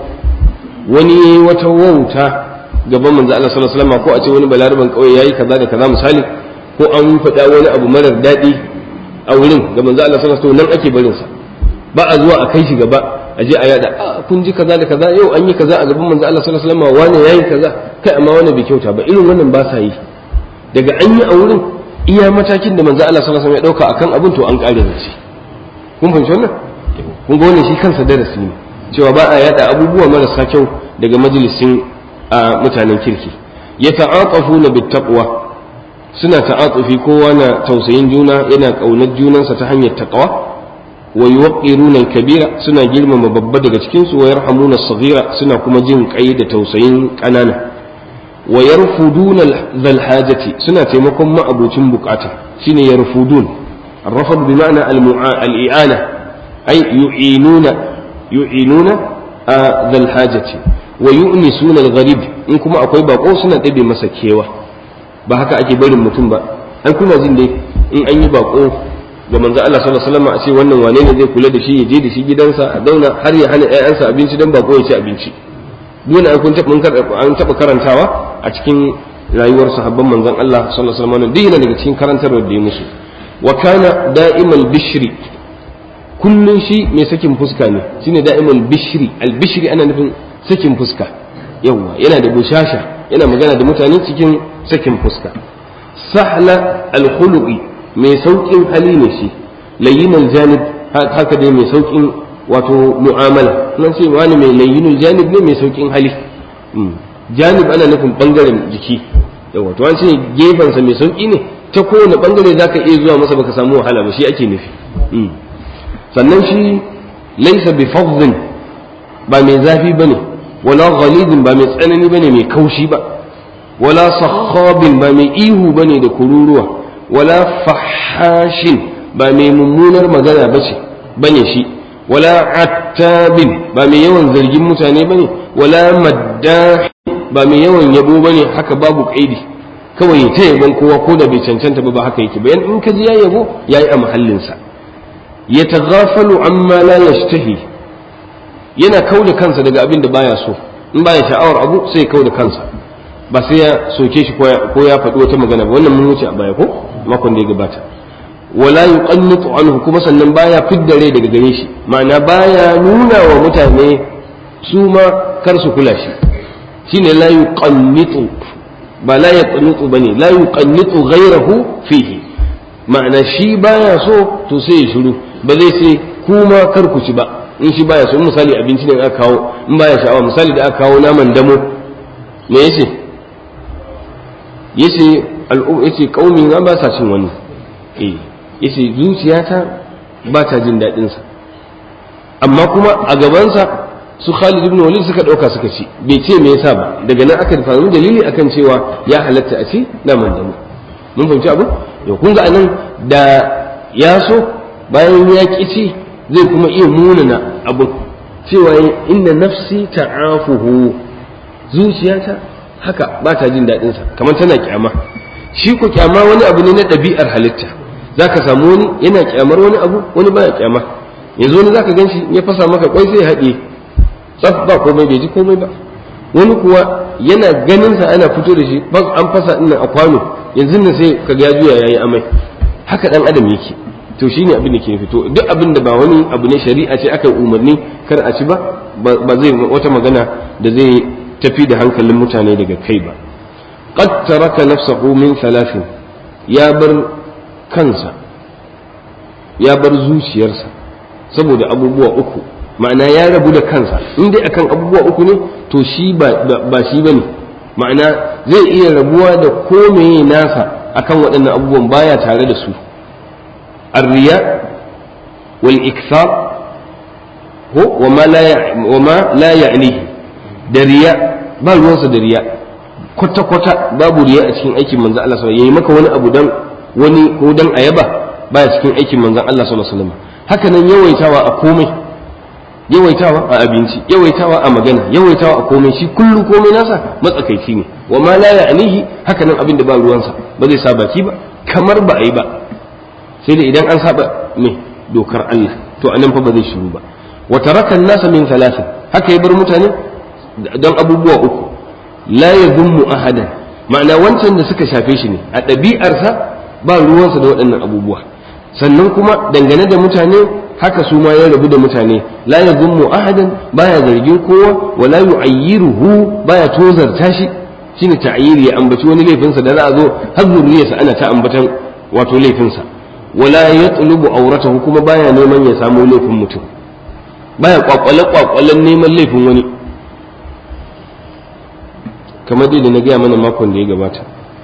wani wata wauta gaban manzo Allah sallallahu alaihi wasallam ko a ce wani balaraban kauye yayi kaza da kaza misali ko an faɗa wani abu marar daɗi a wurin ga manzo Allah sallallahu alaihi wasallam nan ake barin sa ba a zuwa a kai shi gaba a je a yada a kun ji kaza da kaza yau an yi kaza a gaban manzo Allah sallallahu alaihi wasallam wani yayi kaza kai amma wani bai kyauta ba irin wannan ba sa yi daga an yi a wurin iya matakin da manzo Allah sallallahu alaihi wasallam ya dauka akan abin to an kare da shi kun fahimci wannan kun ga wannan shi kansa darasi ne cewa ba a yada abubuwa marasa kyau daga majalisin a mutanen kirki ya ta'aqafu na bittaqwa suna ta'atufi kowa na tausayin juna yana ƙaunar junansa ta hanyar taqwa wa yuwaqqiruna al-kabira suna girmama babba daga cikin su wa yarhamuna as-saghira suna kuma jin kai da tausayin ƙanana wa yarfuduna zal hajati suna taimakon ma'abucin bukata shine yarfudun الرفض بمعنى الإعانة أي يعينون يعينون ذا الحاجة ويؤنسون الغريب in kuma akwai bako suna ɗabe masa kewa ba haka ake barin mutum ba an kuna jin dai in an yi bako ga manzo Allah sallallahu alaihi wasallam a ce wannan wane ne zai kula da shi ya je da shi gidansa a zauna har ya hana ƴaƴansa abinci dan bako ya ci abinci dole an kun taɓa an taɓa karantawa a cikin rayuwar sahabban manzon Allah sallallahu alaihi wasallam duk yana daga cikin karantarwar da ya musu wa kana da'imal bishri kullun shi mai sakin fuska ne shine da'imal bishri al bishri ana nufin sakin fuska yawwa yana da bushasha yana magana da mutane cikin sakin fuska sahla alkhuluqi mai saukin hali ne shi layyinal janib haka dai mai saukin wato mu'amala nan ce wani mai layyinul janib ne mai saukin hali janib ana nufin bangaren jiki yawwa to an ce gefensa mai sauki ne ta kowane bangare zaka iya zuwa masa baka samu wahala ba shi ake nufi sannan shi laisa bi fadhin ba mai zafi bane wala ghalidin ba mai tsanani bane mai kaushi ba wala sakhabin ba mai ihu bane da kururuwa wala fahashin ba mai mummunar magana bace bane shi wala attabin ba mai yawan zargin mutane bane wala maddah ba mai yawan yabo bane haka babu kaidi kawai ta yabon kowa ko da bai cancanta ba ba haka yake bayan in ka ji ya yabo yayi a mahallinsa yataghafalu amma la yashtahi yana kauda kansa daga abin da baya so in baya sha'awar abu sai ya kauda kansa ba sai ya soke shi ko ya faɗi wata magana ba wannan mun wuce a baya ko makon da ya gabata wala yuqannitu anhu kuma sannan baya fidda rai daga gare shi ma'ana baya nuna wa mutane su ma kar su kula shi shine la yuqannitu ba la yaqnutu bane la yuqannitu ghayrahu fihi ma'ana shi baya so to sai ya shiru ba zai sai kuma kar ku ci ba in shi baya so in misali abinci ne aka kawo in baya sha'awa misali da aka kawo naman damo me yace yace al'um yace kaumi na ba sa cin wani eh yace zuciyata ba ta jin daɗin sa amma kuma a gabansa su Khalid ibn Walid suka ɗauka suka ci bai ce me yasa ba daga nan aka faru dalili akan cewa ya halatta a ci naman damo mun fahimci abu yau kun ga anan da ya so bayan ya ƙi ci zai kuma iya munana abu cewa inna nafsi ta'afuhu zuciyata haka ba ta jin daɗin sa kamar tana kyama shi ko kyama wani abu ne na ɗabi'ar halitta zaka samu wani yana kyamar wani abu wani baya kyama yanzu wani zaka ganshi ya fasa maka kwai sai haɗe tsaf ba komai bai ji komai ba wani kuwa yana ganin sa ana fito da shi an fasa ina a kwano yanzu nan sai kaga ya juya yayi amai haka dan adam yake to shine abin da ke fito duk abin da ba wani abu ne shari'a ce aka umarni kar a ci ba ba zai wata magana da zai tafi da hankalin mutane daga kai ba qad taraka nafsahu min thalathin ya bar kansa ya bar zuciyarsa saboda abubuwa uku ma'ana ya rabu da kansa in dai akan abubuwa uku ne to shi ba shi bane ma'ana zai iya rabuwa da komai nasa akan waɗannan abubuwan baya tare da su arriya wal ikthar ko wa ma la ya'nihi da riya ba ruwansa da riya kwata kwata babu riya a cikin aikin manzon Allah sallallahu alaihi wasallam yayi maka wani abu dan wani ko dan ayaba baya cikin aikin manzon Allah sallallahu alaihi wasallam haka nan yawaitawa a komai yawaitawa a abinci yawaitawa a magana yawaitawa a komai shi kullu komai nasa matsakaici ne wa ma la ya'nihi haka nan abin da ba ruwansa ba zai sa baki ba kamar ba a yi ba sai da idan an saba me dokar Allah to anan fa ba zai shiru ba wa taraka nasa min thalathin haka ya bar mutane don abubuwa uku la yadhummu ahadan ma'ana wancan da suka shafe shi ne a ɗabi'arsa ba ruwansa da waɗannan abubuwa sannan kuma dangane da mutane haka su ma ya rabu da mutane la yazummu ahadan baya zargin kowa wala yu'ayyiruhu baya tozarta shi shine ta'yiri ya ambaci wani laifinsa da za a zo har zuriyarsa ana ta ambatan wato laifinsa wala yatlubu auratahu kuma baya neman ya samu laifin mutum baya kwakwale kwakwalen neman laifin wani kamar dai da na gaya mana makon da ya gabata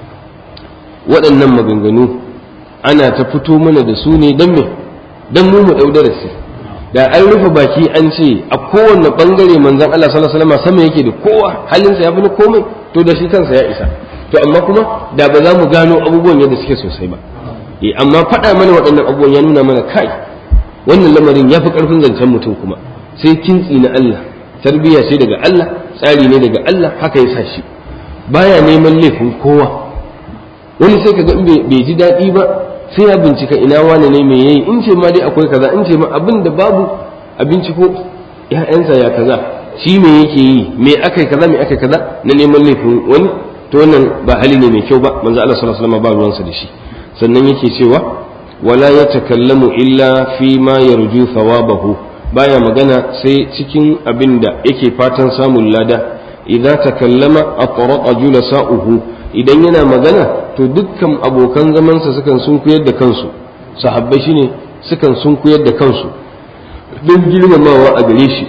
waɗannan maganganu ana ta fito mana da su ne don me don mu mu ɗau darasi da an rufe baki an ce a kowane ɓangare manzan Allah sallallahu alaihi wasallam sama yake da kowa halinsa ya fi na komai to da shi kansa ya isa to amma kuma da ba za mu gano abubuwan yadda suke sosai ba eh amma faɗa mana waɗannan abubuwan ya nuna mana kai wannan lamarin ya fi ƙarfin zancen mutum kuma sai kintsi na Allah tarbiyya ce daga Allah tsari ne daga Allah haka ya sa shi baya neman laifin kowa wani sai kaga in bai ji daɗi ba sai ya bincika ina wane ne me yayi in ce ma dai akwai kaza in ce ma abin da babu a binciko ƴaƴansa ya kaza shi me yake yi me akai kaza me akai kaza na neman laifin wani to wannan ba hali ne mai kyau ba manzo Allah sallallahu alaihi wasallam ba ruwansa da shi sannan yake cewa wala yatakallamu illa fi ma yarju thawabahu baya magana sai cikin abin da yake fatan samun lada idza takallama aqra'a julasa'uhu idan yana magana to dukkan abokan zamansa sukan sunkuyar da kansu sahabbai shine sukan sunkuyar da kansu don girmamawa a gare shi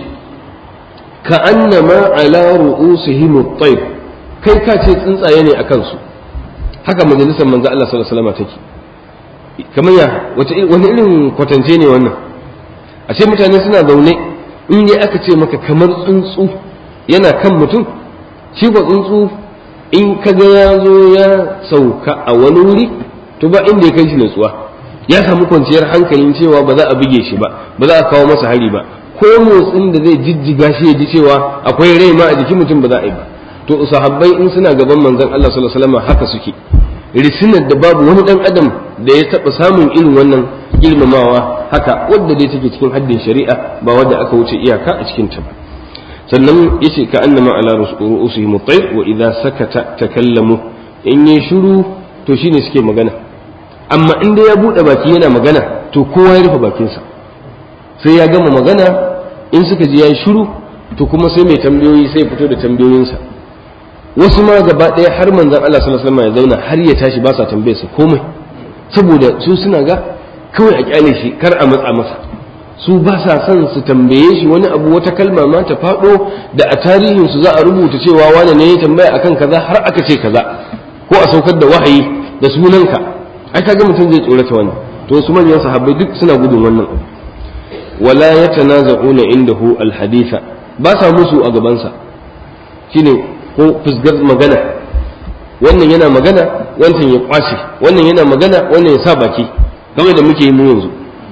ka annama ala ru'usihim at-tayr kai ka ce tsuntsaye ne a kansu haka majalisar manzo Allah sallallahu alaihi wasallam take kamar ya wace wani irin kwatance ne wannan a ce mutane suna zaune in dai aka ce maka kamar tsuntsu yana kan mutum shi ko tsuntsu in ka ga ya zo ya sauka a wani wuri to ba inda ya kai shi natsuwa ya samu kwanciyar hankalin cewa ba za a buge shi ba ba za a kawo masa hari ba ko motsin da zai jijjiga shi ya ji cewa akwai rai ma a jikin mutum ba za a yi ba to sahabbai in suna gaban manzon Allah sallallahu alaihi wasallam haka suke risinar da babu wani dan adam da ya taba samun irin wannan girmamawa haka wadda dai take cikin haddin shari'a ba wadda aka wuce iyaka a cikin ta ba sannan yace ka annama ala ru'usihim at-tayr wa idza sakata takallamu in yi shiru to shine suke magana amma in dai ya bude baki yana magana to kowa ya rufe bakinsa sai ya gama magana in suka ji yayi shiru to kuma sai mai tambayoyi sai fito da tambayoyinsa wasu ma gaba ɗaya har manzon Allah sallallahu alaihi wasallam ya zauna har ya tashi ba sa tambayarsa komai saboda su suna ga kawai a kyale shi kar a matsa masa su ba sa son su tambaye shi wani abu wata kalma ma ta faɗo da a tarihin su za a rubuta cewa wani ne ya tambaya akan kaza har aka ce kaza ko a saukar da wahayi da sunanka ai kaga mutum zai tsorata wannan to su manyan sahabbai duk suna gudun wannan abu wala yatanaza'una indahu alhaditha ba sa musu a gabansa shine ko fusgar magana wannan yana magana wancan ya kwashe wannan yana magana wannan ya sa baki kamar da muke yi mu yanzu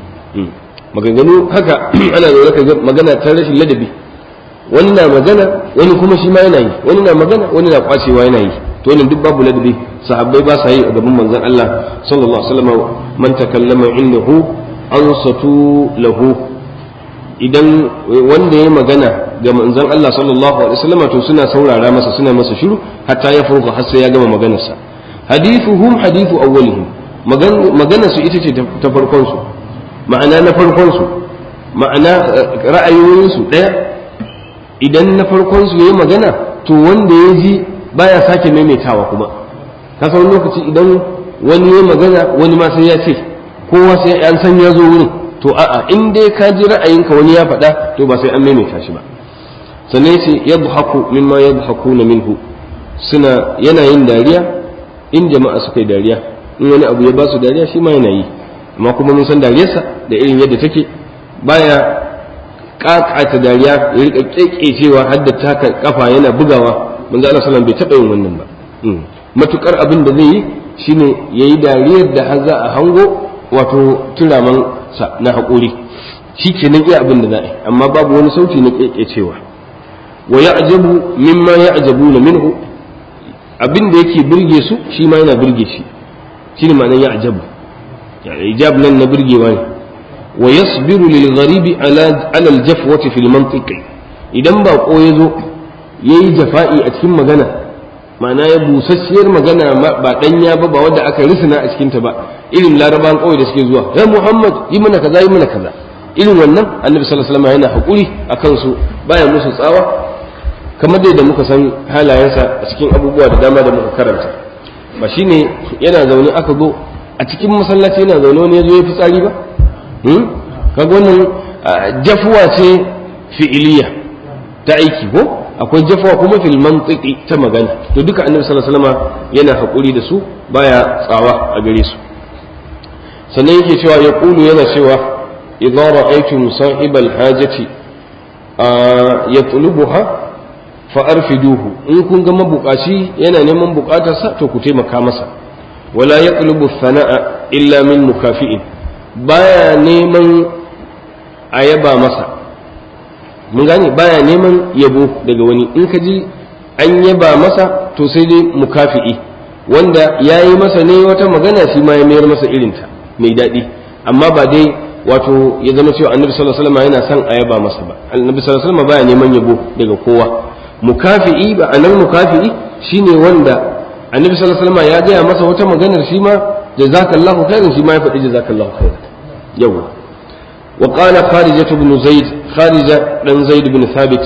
maganganu haka ana zaune ka magana ta rashin ladabi wani na magana wani kuma shi ma yana yi wani na magana wani na kwacewa yana yi to wannan duk babu ladabi sahabbai ba sa yi a gaban manzon Allah sallallahu alaihi wasallam man takallama indahu ansatu lahu idan wanda ya magana ga manzon Allah sallallahu alaihi wasallam to suna saurara masa suna masa shiru hatta ya furqa har sai ya gama maganarsa hadithuhum hadithu awwalihim magana su ita ce ta farkon su ma'ana na farkon su ma'ana ra'ayoyin su daya idan na farkon su yayi magana to wanda ya ji baya sake maimaitawa kuma ka san lokaci idan wani ya magana wani ma sai ya ce kowa sai an san ya zo wurin to a'a in dai ka ji ra'ayinka wani ya faɗa to ba sai an maimaita shi ba sannan yace yadhaku mimma yadhakuna minhu suna yana yin dariya in jama'a suka yi dariya in wani abu ya ba su dariya shi ma yana yi amma kuma mun san dariyarsa da irin yadda take baya kakata dariya ya rika kekecewa har da taka kafa yana bugawa manzo Allah sallallahu bai taba yin wannan ba matukar abin da zai yi shine yayi dariyar da har za a hango wato turaman sa na haƙuri shi kenan iya abin da za a yi amma babu wani sauti na kekecewa wa ya'jabu mimma ya'jabuna minhu abin da yake burge su shi ma yana burge shi shine ma'anar ya'jabu ijab nan na burgewa ne wa yasbiru lil gharibi ala ala al jafwati fil mantiqi idan ba ko yazo yayi jafa'i a cikin magana ma'ana ya busasshiyar magana ba danya ba ba wanda aka risina a cikin ta ba irin laraban kawai da suke zuwa ya muhammad yi mana kaza yi mana kaza irin wannan annabi sallallahu alaihi wasallam yana hakuri akan su baya musu tsawa kamar dai da muka san halayensa a cikin abubuwa da dama da muka karanta ba shine yana zaune aka zo a cikin masallaci yana zaune wani ya zo ya fi tsari ba kaga wannan jafuwa ce fi'iliya ta aiki ko akwai jafuwa kuma fil mantiki ta magana to duka annabi sallallahu alaihi wasallam yana hakuri da su baya tsawa a gare su sannan yake cewa ya kulu yana cewa idza ra'aytum sahibal hajati yatlubuha fa arfiduhu in kun ga mabukaci yana neman bukatarsa to ku taimaka masa wala yatlubu thana'a illa min mukafi'in baya neman a yaba masa mun gane baya neman yabo daga wani in ka ji an yaba masa to sai dai mukafi'i wanda ya yi masa ne wata magana shi ma ya mayar masa irinta mai daɗi amma ba dai wato ya zama cewa annabi sallallahu alaihi wasallam yana son a yaba masa ba annabi sallallahu alaihi wasallam baya neman yabo daga kowa mukafi'i ba anan mukafi'i shine wanda annabi sallallahu alaihi wasallam ya gaya masa wata maganar shi ma jazakallahu khairan shi ma ya faɗi jazakallahu khairan yawa wa qala kharijah ibn zaid kharija dan zaid ibn thabit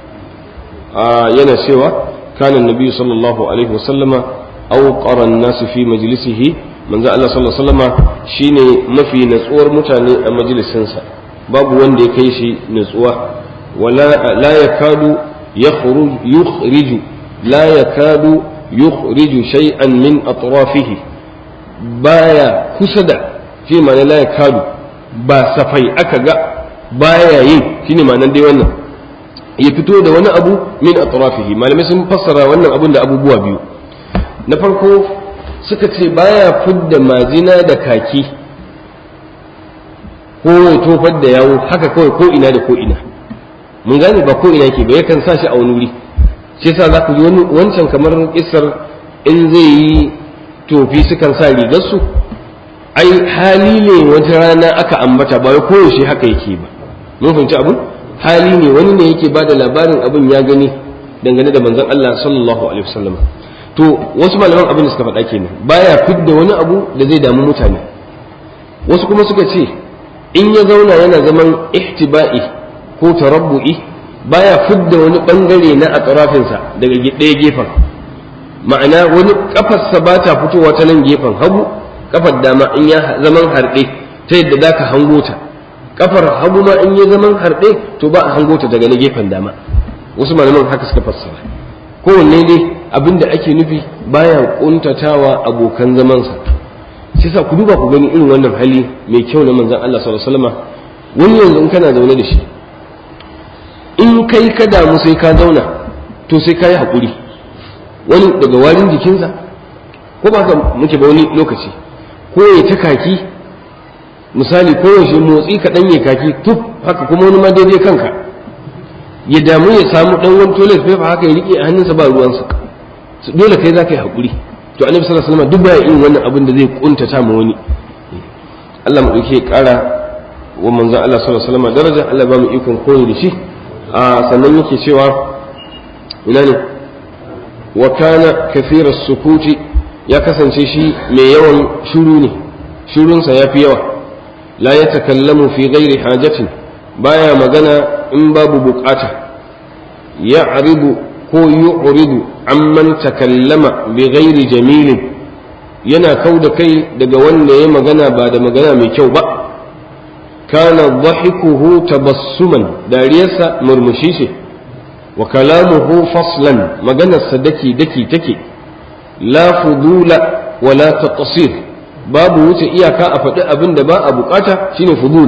yana cewa kana annabi sallallahu alaihi wasallama awqara an-nas fi majlisihi manzo Allah sallallahu alaihi wasallama shine mafi natsuwar mutane a majalisinsa babu wanda ya kai shi natsuwa wala la yakadu yakhruj yukhriju la yakadu yukhriju shay'an min atrafihi baya kusa da shi ma'ana la yakadu ba safai aka ga baya yin shine ma'anar dai wannan ya fito da wani abu min atrafihi malamai sun fassara wannan abun da abubuwa biyu na farko suka ce baya fidda majina da kaki ko ya tofar da yawo haka kawai ko ina da ko ina mun gane ba ko ina yake ba yakan sa shi a wani wuri shi yasa za ku ji wancan kamar kisar in zai yi tofi sukan sa rigarsu ai hali ne wata rana aka ambata ba ko yaushe haka yake ba mun fahimci abun hali ne wani ne yake ba da labarin abin ya gani dangane da manzon Allah sallallahu alaihi wasallam to wasu malaman abin da suka faɗa kenan baya fidda wani abu da zai damu mutane wasu kuma suka ce in ya zauna yana zaman ihtiba'i ko tarabbu'i baya fidda wani bangare na atrafinsa daga ɗaya gefen ma'ana wani kafarsa ba ta fitowa ta nan gefen hagu kafar dama in ya zaman harɗe ta yadda za ka hango ta kafar hagu ma in ya zaman harɗe to ba a hango ta daga na gefen dama wasu malaman haka suka fassara kowanne dai abin da ake nufi baya kuntatawa abokan zamansa shi sa ku duba ku gani irin wannan hali mai kyau na manzon Allah sallallahu alaihi wasallam wani yanzu in kana zaune da shi in kai ka damu sai ka zauna to sai ka yi haƙuri wani daga warin jikinsa ko ba ka muke ba wani lokaci ko ya ta kaki misali ko yaushe motsi kaɗan ya kaki tuf haka kuma wani ma daidai kanka ya damu ya samu ɗan wani toilet paper haka ya riƙe a hannunsa ba ruwansa dole kai za ka yi haƙuri to annabi sallallahu alaihi wasallam duk baya yin wannan abin da zai kuntata ma wani Allah mu dauke ƙara wa manzon Allah sallallahu alaihi wasallam daraja Allah ba mu ikon koyi da shi a sannan yake cewa ina ne wa kana kathira sukuti ya kasance shi mai yawan shuru ne shurunsa ya fi yawa la ya takallamu fi ghairi hajatin baya magana in babu bukata ya aribu ko yu'ridu amman takallama bi ghairi jamilin yana kau da kai daga wanda ya magana ba da magana mai kyau ba kana dhahikuhu tabassuman dariyarsa murmushi ce wa kalamuhu faslan maganarsa daki daki take la fudula wala taqsir babu wuce iyaka a faɗi abin da ba a bukata shine fudul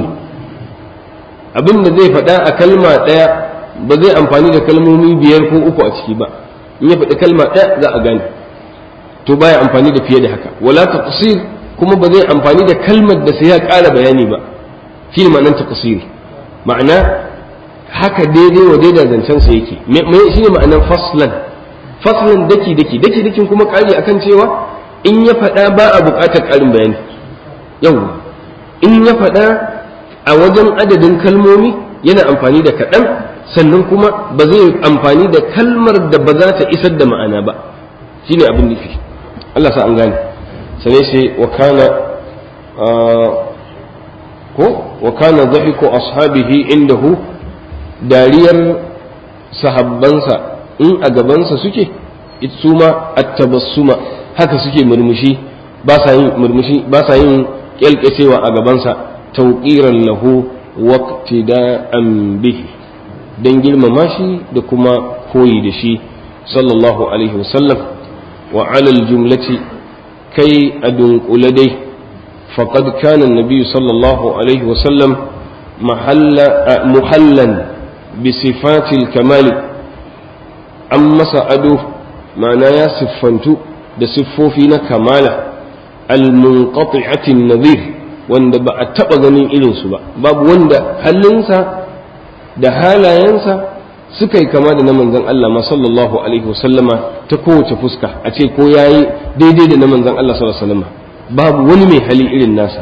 abin da zai faɗa a kalma ɗaya ba zai amfani da kalmomi biyar ko uku a ciki ba in ya faɗi kalma ɗaya za a gane to baya amfani da fiye da haka wala taqsir kuma ba zai amfani da kalmar da sai ya ƙara bayani ba shi ne ma'anar taqsir ma'ana haka daidai wa daidai zancen sa yake shi ne ma'anar faslan faslan daki daki daki dakin kuma ƙari akan cewa in ya faɗa ba a buƙatar ƙarin bayani yau in ya faɗa a wajen adadin kalmomi yana amfani da kaɗan sannan kuma ba zai amfani da kalmar da ba za ta isar da ma'ana ba shine abin nufi Allah sa an gane sane sai wa kana ko wa kana dhahiku ashabihi indahu dariyar sahabbansa in a gabansa suke su ma at-tabassuma haka suke murmushi ba sa yin murmushi ba sa yin kyalkyacewa a gabansa tauqiran lahu waqtida'an bihi don girmama shi da kuma koyi da shi sallallahu alaihi wasallam wa alal jumlati kai a dunkule dai faqad kana annabi sallallahu alaihi wasallam muhallan bi sifatil kamali an masa ado ma'ana ya siffantu da siffofi na kamala al-munqati'atin nadhir wanda ba a taba ganin irinsu ba babu wanda halinsa da halayensa suka yi kama da na manzon Allah ma sallallahu alaihi wasallama ta kowace fuska a ce ko yayi daidai da na manzon Allah sallallahu alaihi wasallama babu wani mai hali irin nasa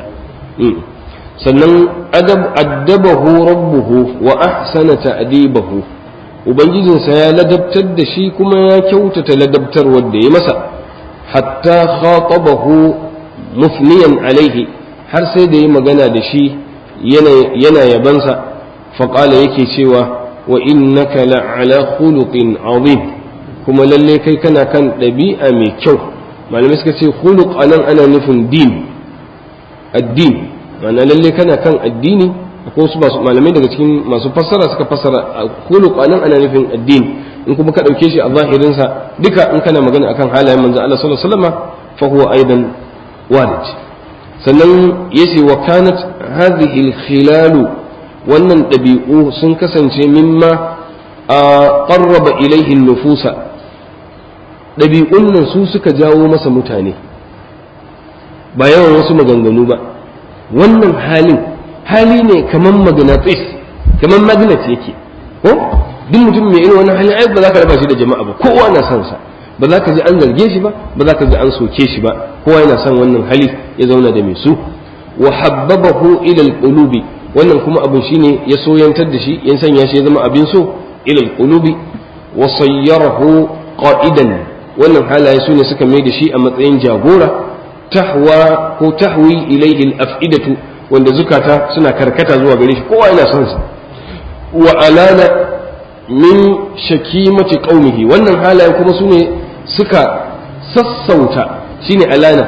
sannan adab addabahu rabbuhu wa ahsana ta'dibahu ubangijinsa ya ladabtar da shi kuma ya kyautata ladabtarwar da ya masa hatta khatabahu mufniyan alaihi har sai da ya magana da shi yana yabansa faƙala yake cewa wa innaka la'ala khuluqin azim kuma lalle kai kana kan ɗabi'a mai kyau malamai suka ce khuluq anan ana nufin din addini ma'ana lalle kana kan addini ko su malamai daga cikin masu fassara suka fassara khuluq anan ana nufin addini in kuma ka ɗauke shi a zahirinsa duka in kana magana akan halayen manzo Allah sallallahu alaihi wasallam fa huwa aidan walid sannan yace wa kanat hadhihi al-khilalu wannan ɗabi'u sun kasance mimma a ƙarraba ilaihin nufusa ɗabi'un nan su suka jawo masa mutane ba yawan wasu maganganu ba wannan halin hali ne kamar maganatis kamar magnet yake ko duk mutum mai irin wannan halin ai ba za ka raba shi da jama'a ba kowa na son sa ba za ka ji an zarge shi ba ba za ka ji an soke shi ba kowa yana son wannan hali ya zauna da mai su wa habbabahu ila alqulubi wannan kuma abin shine ya soyantar da shi ya sanya shi ya zama abin so ilal qulubi wa sayyarahu qa'idan wannan halaye su ne suka mai da shi a matsayin jagora tahwa ko tahwi ilayhi al-af'idatu wanda zukata suna karkata zuwa gare shi kowa yana son sa wa alana min shakimati qaumihi wannan halaye kuma su ne suka sassauta shine alana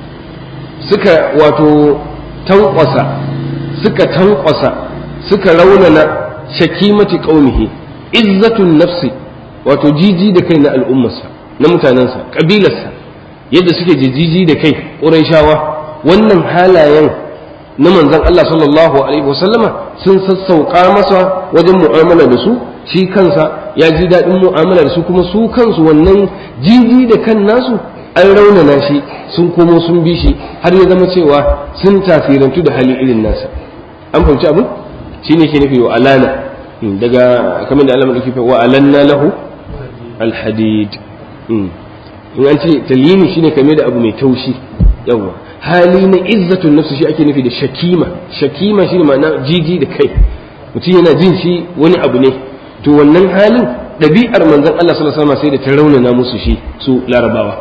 suka wato tankwasa suka tankwasa suka raunana shakimati qaumihi izzatun nafsi wato jiji da kai na al'ummarsa na mutanensa kabilarsa yadda suke jijiji da kai ƙurayshawa wannan halayen na manzon Allah sallallahu alaihi wasallama sun sassauka masa wajen mu'amala da su shi kansa ya ji daɗin mu'amala da su kuma su kansu wannan jiji da kan nasu an raunana shi sun komo sun bi shi har ya zama cewa sun tasirantu da hali irin nasa an fahimci abu shi ne ke nufi wa alana daga kamar da alamar kifa wa alanna lahu alhadid in an ce talini shine kame da abu mai taushi yawa hali na izzatun nafsu shi ake nufi da shakima shakima shine ma'ana jiji da kai mutum yana jin shi wani abu ne to wannan halin ɗabi'ar manzon Allah sallallahu alaihi wasallam sai da ta raunana musu shi su larabawa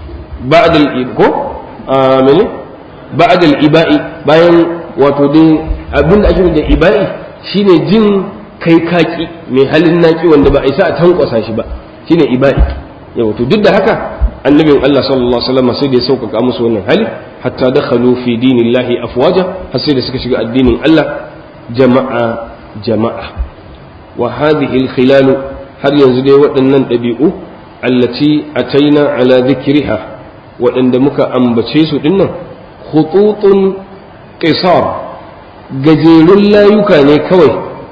ba'dal ko mene ba'dal iba'i bayan wato dai abin da ake da iba'i shine jin kai kaki mai halin naki wanda ba a isa a tankwasa shi ba shine iba'i yawa to duk da haka annabin Allah sallallahu alaihi wasallam sai da ya sauƙaƙa musu wannan hali hatta dakhalu fi dinillahi afwaja har sai da suka shiga addinin Allah jama'a jama'a wa hadhihi al-khilal har yanzu dai waɗannan ɗabi'u allati ataina ala dhikriha waɗanda muka ambace su dinnan khututun qisar gajerun layuka ne kawai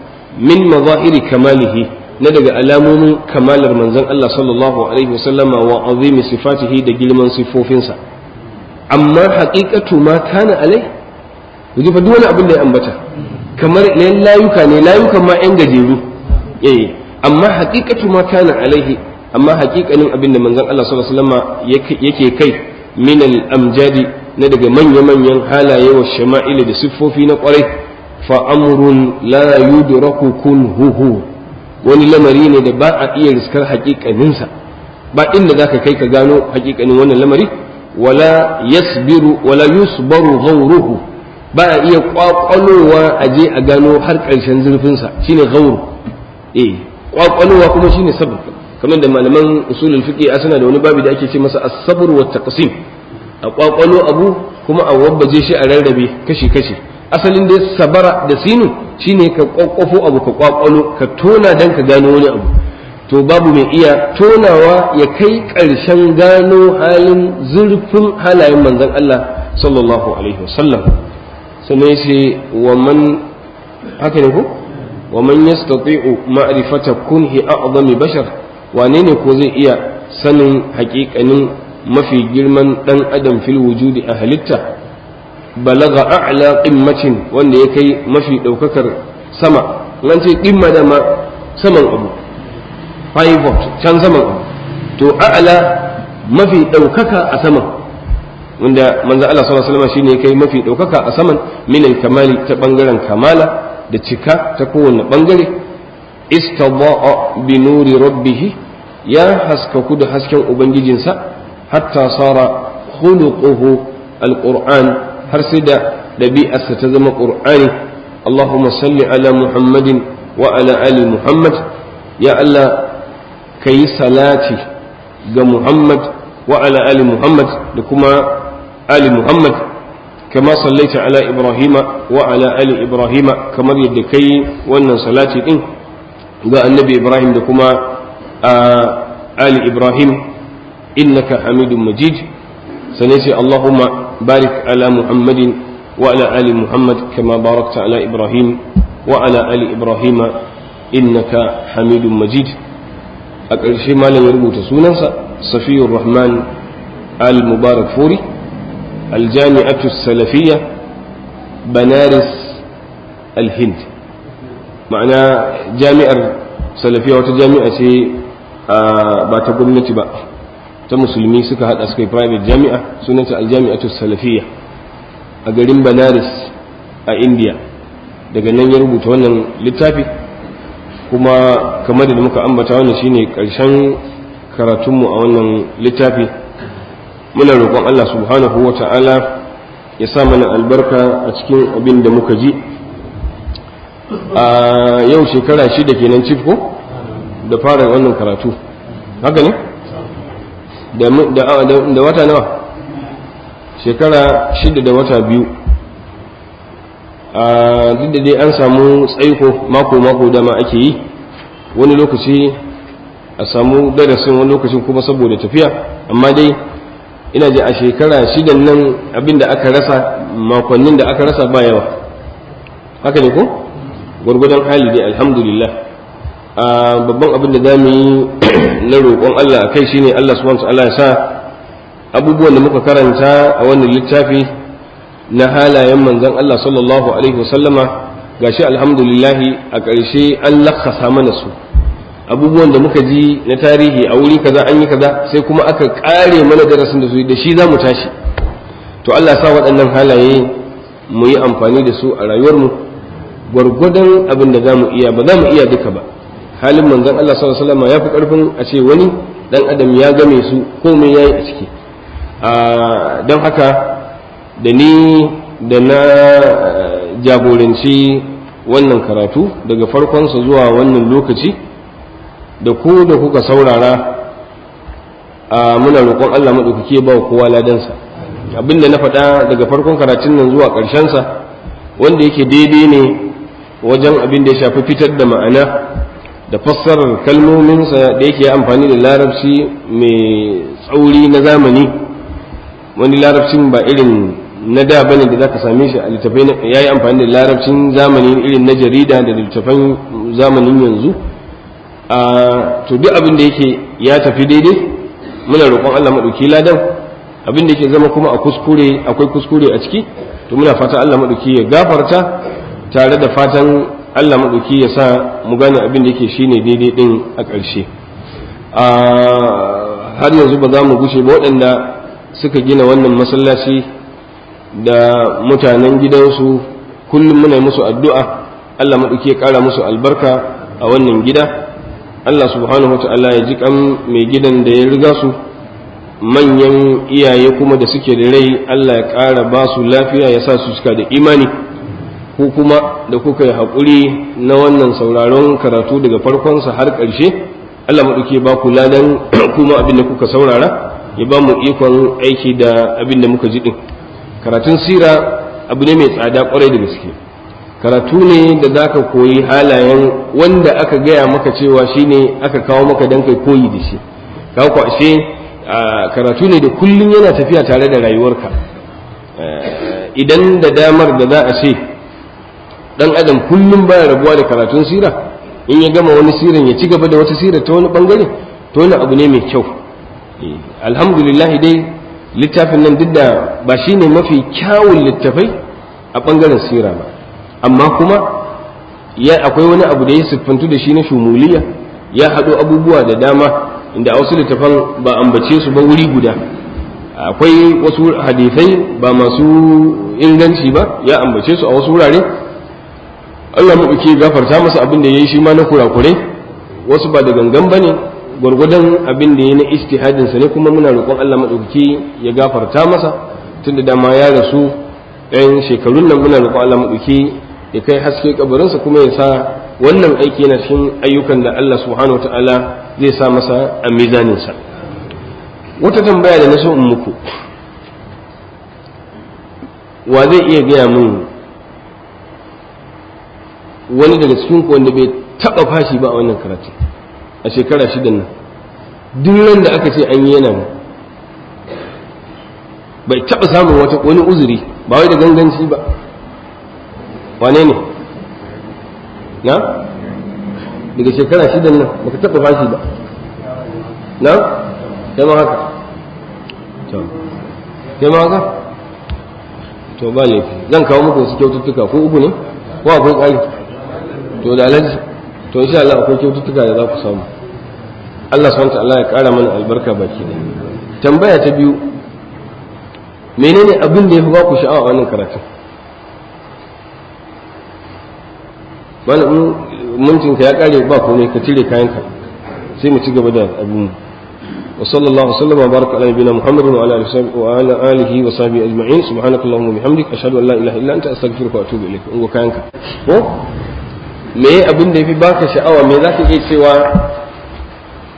min mazahiri kamalihi na daga alamomin kamalar manzon Allah sallallahu alaihi wasallama wa azimi sifatihi da girman sifofinsa amma haƙiƙatu ma kana alai yaji fa duk wani abin da ya ambata kamar ne layuka ne layukan ma yan gajeru eh amma haƙiƙatu ma kana alaihi amma haƙiƙanin abin da manzon Allah sallallahu alaihi wasallama yake kai min al-amjadi na daga manya-manyan halaye wa shama'ili da siffofi na ƙwarai fa amrun la yudraku kunhuhu wani lamari ne da ba a iya riskar haƙiƙaninsa ba inda zaka kai ka gano haƙiƙanin wannan lamari wala yasbiru wala yusbaru ghawruhu ba a iya kwakwalowa a je a gano har ƙarshen zurfinsa shine ghawru eh kwakwalowa kuma shine sabr kamar da malaman usulul fiqh suna da wani babu da ake ce masa as-sabr wa taqsim a kwakwalo abu kuma a wabbaje shi a rarrabe kashi kashi asalin da sabara da sinu shine ka kwakwafo abu ka kwakwalo ka tona dan ka gano wani abu to babu mai iya tonawa ya kai ƙarshen gano halin zurfin halayen manzon Allah sallallahu alaihi wasallam sannan sai wa man haka ne ko wa man yastati'u ma'rifata kunhi a'zami bashar wane ne ko zai iya sanin haƙiƙanin mafi girman ɗan adam fil wujudi a halitta balaga a'la qimmatin wanda ya kai mafi ɗaukakar sama nan ce qimma da ma saman abu pivot can saman abu to a'la mafi ɗaukaka a saman wanda manzo Allah sallallahu alaihi wasallam shine ya kai mafi ɗaukaka a saman min kamali ta bangaren kamala da cika ta kowane bangare istada'a bi nuri rabbih ya haskaku da hasken ubangijinsa hatta sara khuluquhu alquran har sai da dabi'arsa ta zama qur'ani allahumma salli ala muhammadin wa ala ali muhammad ya allah kayi salati ga muhammad wa ala ali muhammad da kuma ali muhammad kama sallaita ala ibrahima wa ala ali ibrahima kamar yadda kai wannan salati din ga annabi ibrahim da kuma ali ibrahim إنك حميد مجيد سنسي اللهم بارك على محمد وعلى آل محمد كما باركت على إبراهيم وعلى آل إبراهيم إنك حميد مجيد أكرشي ما لم يربط سوننسا صفي الرحمن المبارك فوري الجامعة السلفية بنارس الهند معنى جامعة سلفية وتجامعة آه بات قمنتي بقى ta musulmi suka hada suka yi private jami'a sunanta aljami'atu salafiyya a garin banaris a india daga nan ya rubuta wannan littafi kuma kamar da muka ambata wannan shine karshen karatunmu a wannan littafi muna roƙon allah subhanahu wa ta'ala ya sa mana albarka a cikin abin da muka ji a yau shekara shida kenan cif ko da fara wannan karatu haka ne da wata nawa shekara shida da wata biyu a duk da dai an samu tsaiko mako-mako dama ake yi wani lokaci a samu darasin wani lokacin kuma saboda tafiya amma dai ina ji a shekara shidan nan abinda aka rasa makonnin da aka rasa ba yawa haka ne ko gwargwadon hali dai alhamdulillah a babban abin da za mu yi na roƙon Allah a kai shine Allah subhanahu wa ta'ala ya sa abubuwan da muka karanta a wannan littafi na halayen manzon Allah sallallahu alaihi wasallama gashi alhamdulillah a ƙarshe an lakasa mana su abubuwan da muka ji na tarihi a wuri kaza an yi kaza sai kuma aka ƙare mana darasin da su da shi za mu tashi to Allah sa waɗannan halaye mu yi amfani da su a rayuwarmu gwargwadon abin da za mu iya ba za mu iya duka ba halin manzon Allah sallallahu alaihi wasallam ya fi karfin a ce wani dan adam ya game su komai yayi a ciki don haka da ni da na jagoranci wannan karatu daga farkonsa zuwa wannan lokaci da ku da kuka saurara muna roƙon Allah maɗaukaki ba kowa ladansa abinda na faɗa daga farkon karatun nan zuwa ƙarshensa wanda yake daidai ne wajen abin da ya shafi fitar da ma'ana da fassarar kalmominsa da yake amfani da larabci mai tsauri na zamani wani larabcin ba irin na da bane da zaka same shi a littafai ya yi amfani da larabcin zamani irin na jarida da littafan zamanin yanzu a to duk abin da yake ya tafi daidai muna roƙon Allah maɗauki ladan abin da yake zama kuma a kuskure akwai kuskure a ciki to muna fata Allah maɗauki ya gafarta tare da fatan Allah maɗauki ya sa mu gane abin da yake shine daidai ɗin a ƙarshe har yanzu ba za mu gushe ba waɗanda suka gina wannan masallaci da mutanen gidansu kullum muna musu addu'a Allah maɗauki ya ƙara musu albarka a wannan gida Allah subhanahu wa ta'ala ya ji kan mai gidan da ya riga su manyan iyaye kuma da suke da rai Allah ya ƙara ba su lafiya ya sa su suka da imani ku kuma da kuka yi haƙuri na wannan sauraron karatu daga farkonsa har ƙarshe Allah maɗauki ba ku ladan kuma abin da kuka saurara ya ba mu ikon aiki da abin da muka ji ɗin karatun sira abu ne mai tsada ƙwarai da gaske karatu ne da za ka koyi halayen wanda aka gaya maka cewa shine aka kawo maka don kai koyi da shi kawo ku ashe karatu ne da kullum yana tafiya tare da rayuwarka idan da damar da za a ce dan adam kullum baya rabuwa da karatun sira in ya gama wani siran ya ci gaba da wata sira ta wani bangare to wani abu ne mai kyau alhamdulillah dai littafin nan duk da ba shine mafi kyawun littafai a bangaren sira ba amma kuma ya akwai wani abu da ya siffantu da shi na shumuliya ya haɗo abubuwa da dama inda a wasu littafan ba ambace su ba wuri guda akwai wasu hadisai ba masu inganci ba ya ambace su a wasu wurare Allah mu ke gafarta masa abin da ya yi shi ma na kurakurai wasu ba da gangan ba ne gwargwadon abin da ya na istihadin sa ne kuma muna roƙon Allah maɗaukaki ya gafarta masa tunda dama ya rasu ɗayan shekarun nan muna roƙon Allah maɗaukaki ya kai haske kabarinsa kuma ya sa wannan aiki yana cikin ayyukan da Allah subhanahu wataala zai sa masa a mizaninsa wata tambaya da na so in muku wa zai iya gaya min wani daga cikin ku wanda bai taba fashi ba a wannan karatu a shekara shidan nan duk ran da aka ce an yi yana nan bai taba samun wata wani uzuri ba wai da ganganci ba wane ne na daga shekara shidan nan baka taba fashi ba na kai ma haka to kai ma haka to ba laifi zan kawo muku wasu kyaututtuka ko uku ne ko akwai ƙari to da alaji to insha Allah akwai kyaututtuka da za ku samu Allah subhanahu Allah ya ƙara mana albarka baki da tambaya ta biyu menene abin da ya fi ba ku sha'awa a wannan karatun malamin mintinka ya ƙare ba komai ka cire kayanka sai mu ci gaba da abin وصلى الله وسلم وبارك على نبينا محمد وعلى اله وعلى اله وصحبه اجمعين سبحانك اللهم وبحمدك اشهد ان لا اله الا انت استغفرك واتوب اليك in kayanka ko me abin da yafi baka sha'awa me zaka iya cewa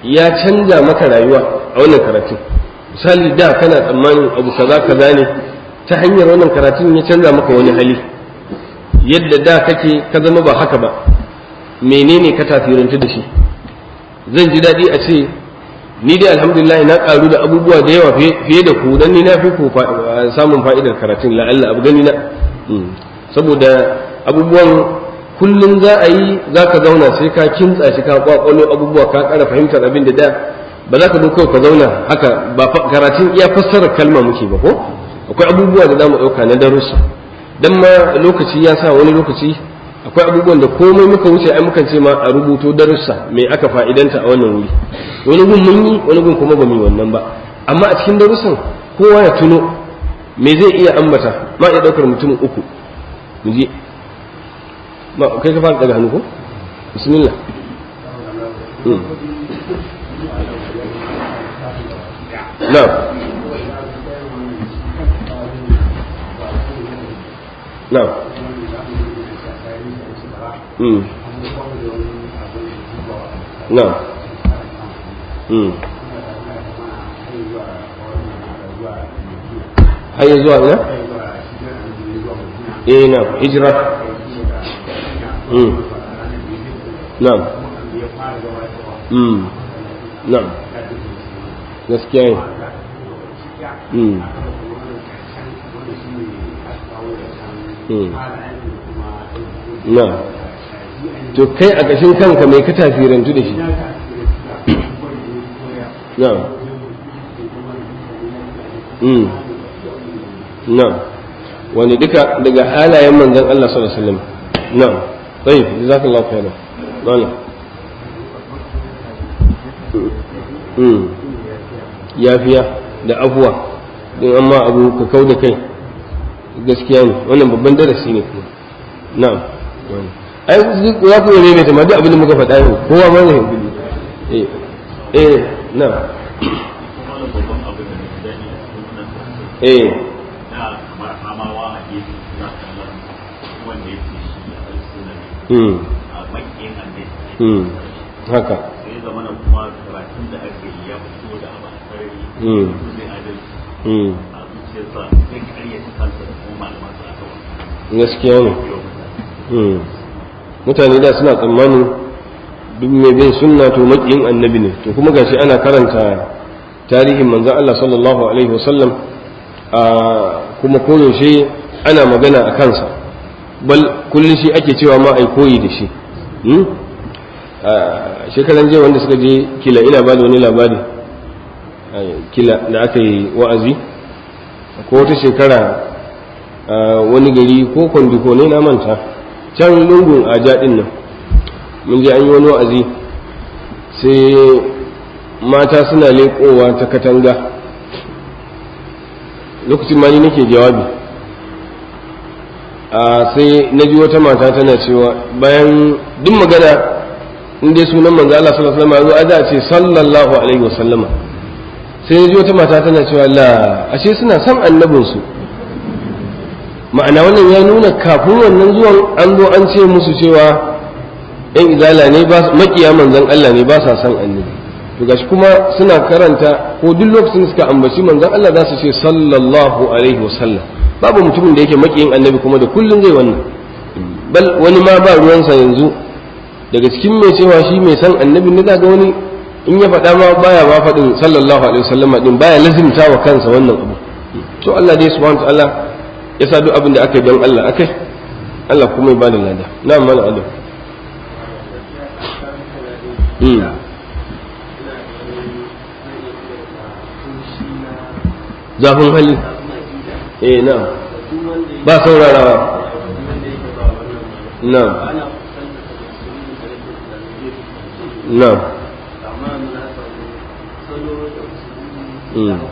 ya canja maka rayuwa a wannan karatun misali da kana tsammanin abu kaza kaza ne ta hanyar wannan karatun ya canza maka wani hali yadda da kake ka zama ba haka ba menene ka tasirantu da shi zan ji daɗi a ce ni dai alhamdulillah na ƙaru da abubuwa da yawa fiye da ku dan ni na fi ku samun fa'idar karatun la'alla abu gani na saboda abubuwan kullum za a yi za ka zauna sai ka kintsa shi ka kwakwalo abubuwa ka ƙara fahimtar abin da da ba za ka zo kawai ka zauna haka ba karatun iya fassarar kalma muke ba ko akwai abubuwa da za mu ɗauka na darussa dan ma lokaci ya sa wani lokaci akwai abubuwan da komai muka wuce ai mukan ce ma a rubuto darussa me aka fa'idanta a wannan wuri wani gun mun yi wani gun kuma ba mu yi wannan ba amma a cikin darussan kowa ya tuno me zai iya ambata ma iya ɗaukar mutum uku mu je ma kai ka fara daga hannu ko bismillah na'am na'am Mm. Na'am. Mm. Har zuwa ina? Eh na hijira. Mm. Na'am. Mm. Na'am. Gaskiya ne. Mm. Mm. Na'am. to kai a ƙashin kanka mai ka tafirantu da shi na'am mm na'am wani duka daga halayen manzon Allah sallallahu alaihi wasallam na'am tayyib jazakallahu khairan wala mm yafiya da afuwa din amma abu ka kau da kai gaskiya ne wannan babban darasi ne kuma na'am ai za ku ne ta ma duk abin da muka faɗa yau kowa ma zai gudu eh eh na eh hmm hmm haka sai zama na kuma karatun da ake yi ya fito da abu a sarari hmm zai adalci hmm a zuciyarsa zai karyata kansa da kuma malamansa a kawai gaskiya ne yau hmm mutane da suna tsammanin duk mai bin sunna to makiyin annabi ne to kuma gashi ana karanta tarihin manzon Allah sallallahu alaihi wasallam a kuma koyaushe ana magana a kansa bal kullum shi ake cewa ma ai koyi da shi hmm? a shekaran jiya wanda suka je kila ina ba da wani labari a kila da aka yi wa'azi ko wata shekara a wani gari ko kwandiko ne na manta can lungun aja din nan mun je an yi wani wa'azi sai mata suna leƙowa ta katanga lokacin ma ni nake jawabi a sai na ji wata mata tana cewa bayan duk magana in dai sunan manzo Allah sallallahu alaihi wasallam ya zo a ce sallallahu alaihi wasallama sai na ji wata mata tana cewa la ashe suna son annabinsu ma'ana wannan ya nuna kafin wannan zuwan an zo an ce musu cewa yan izala ne ba makiya manzon Allah ne ba sa son annabi to gashi kuma suna karanta ko duk lokacin da suka ambaci manzon Allah za su ce sallallahu alaihi wasallam babu mutumin da yake makiyin annabi kuma da kullun zai wannan bal wani ma ba ruwansa yanzu daga cikin mai cewa shi mai san annabi ne zaga wani in ya faɗa ma baya ma faɗin sallallahu alaihi wasallam din baya lazimta wa kansa wannan abu to Allah dai subhanahu wa ta'ala ya sa duk abin da aka yi don Allah akai Allah kuma ya bada lada na mana Allah mm zafin hali eh na ba saurarawa na na mm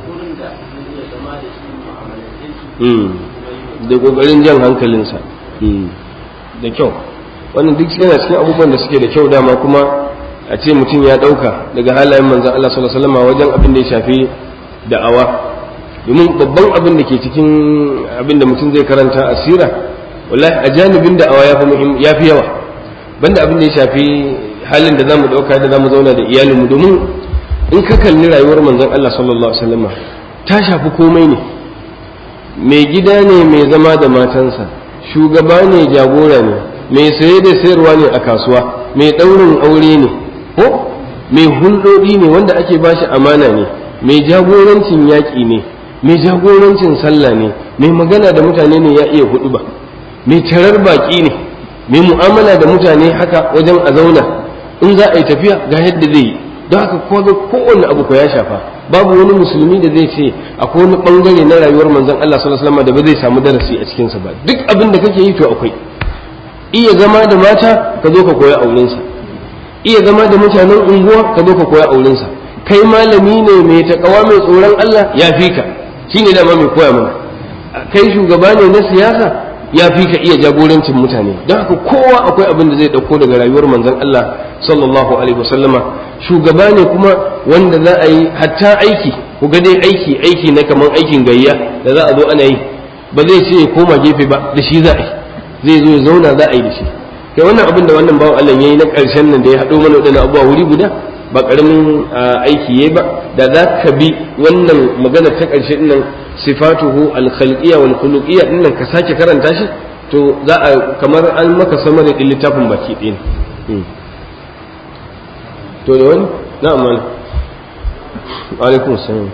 mm da kokarin jan hankalinsa da kyau wannan duk yana cikin abubuwan da suke da kyau dama kuma a ce mutum ya ɗauka daga halayen manzan Allah sallallahu alaihi wasallam wajen abin da ya shafi da'awa domin babban abin da ke cikin abin da mutum zai karanta a sira wallahi a janibin da'awa ya fi muhim ya fi yawa banda abin da ya shafi halin da zamu ɗauka da zamu zauna da iyalinmu domin in ka kalli rayuwar manzon Allah sallallahu alaihi wasallam ta shafi komai ne mai gida ne mai zama da matansa shugaba ne jagora ne mai saye da sayarwa ne a kasuwa mai ɗaurin aure ne ko mai hulɗoɗi ne wanda ake bashi amana ne mai jagorancin yaƙi ne mai jagorancin sallah ne mai magana da mutane ne ya iya hudu ba mai tarar baƙi ne mai mu'amala da mutane haka wajen a zauna in za a yi tafiya ga yadda zai yi don haka kowa kowane abu ko ya shafa babu wani musulmi da zai ce akwai wani bangare na rayuwar manzon Allah sallallahu alaihi wasallam da ba zai samu darasi a cikin sa ba duk abin da kake yi to akwai iya zama da mata ka zo ka koya auren sa iya zama da mutanen unguwa ka zo ka koya auren sa kai malami ne mai takawa mai tsoron Allah ya fi ka shine dama mai koya mana kai shugaba ne na siyasa ya fi ka iya jagorancin mutane don haka kowa akwai abin da zai ɗauko daga rayuwar manzon Allah sallallahu alaihi wasallama shugaba ne kuma wanda za a yi hatta aiki ku ga dai aiki aiki na kaman aikin gayya da za a zo ana yi ba zai ce ya koma gefe ba da shi za a yi zai zo ya zauna za a yi da shi kai wannan abin da wannan bawan Allah yayi na ƙarshen nan da ya haɗo mana waɗannan abubuwa wuri guda ba ƙaramin aiki yayi ba da za ka bi wannan magana ta ƙarshe ɗin nan sifatuhu al-khalqiyya wal khuluqiyya ɗin nan ka sake karanta shi to za a kamar an maka samari ɗin littafin baki ɗaya to da wani na'am mal alaikum assalam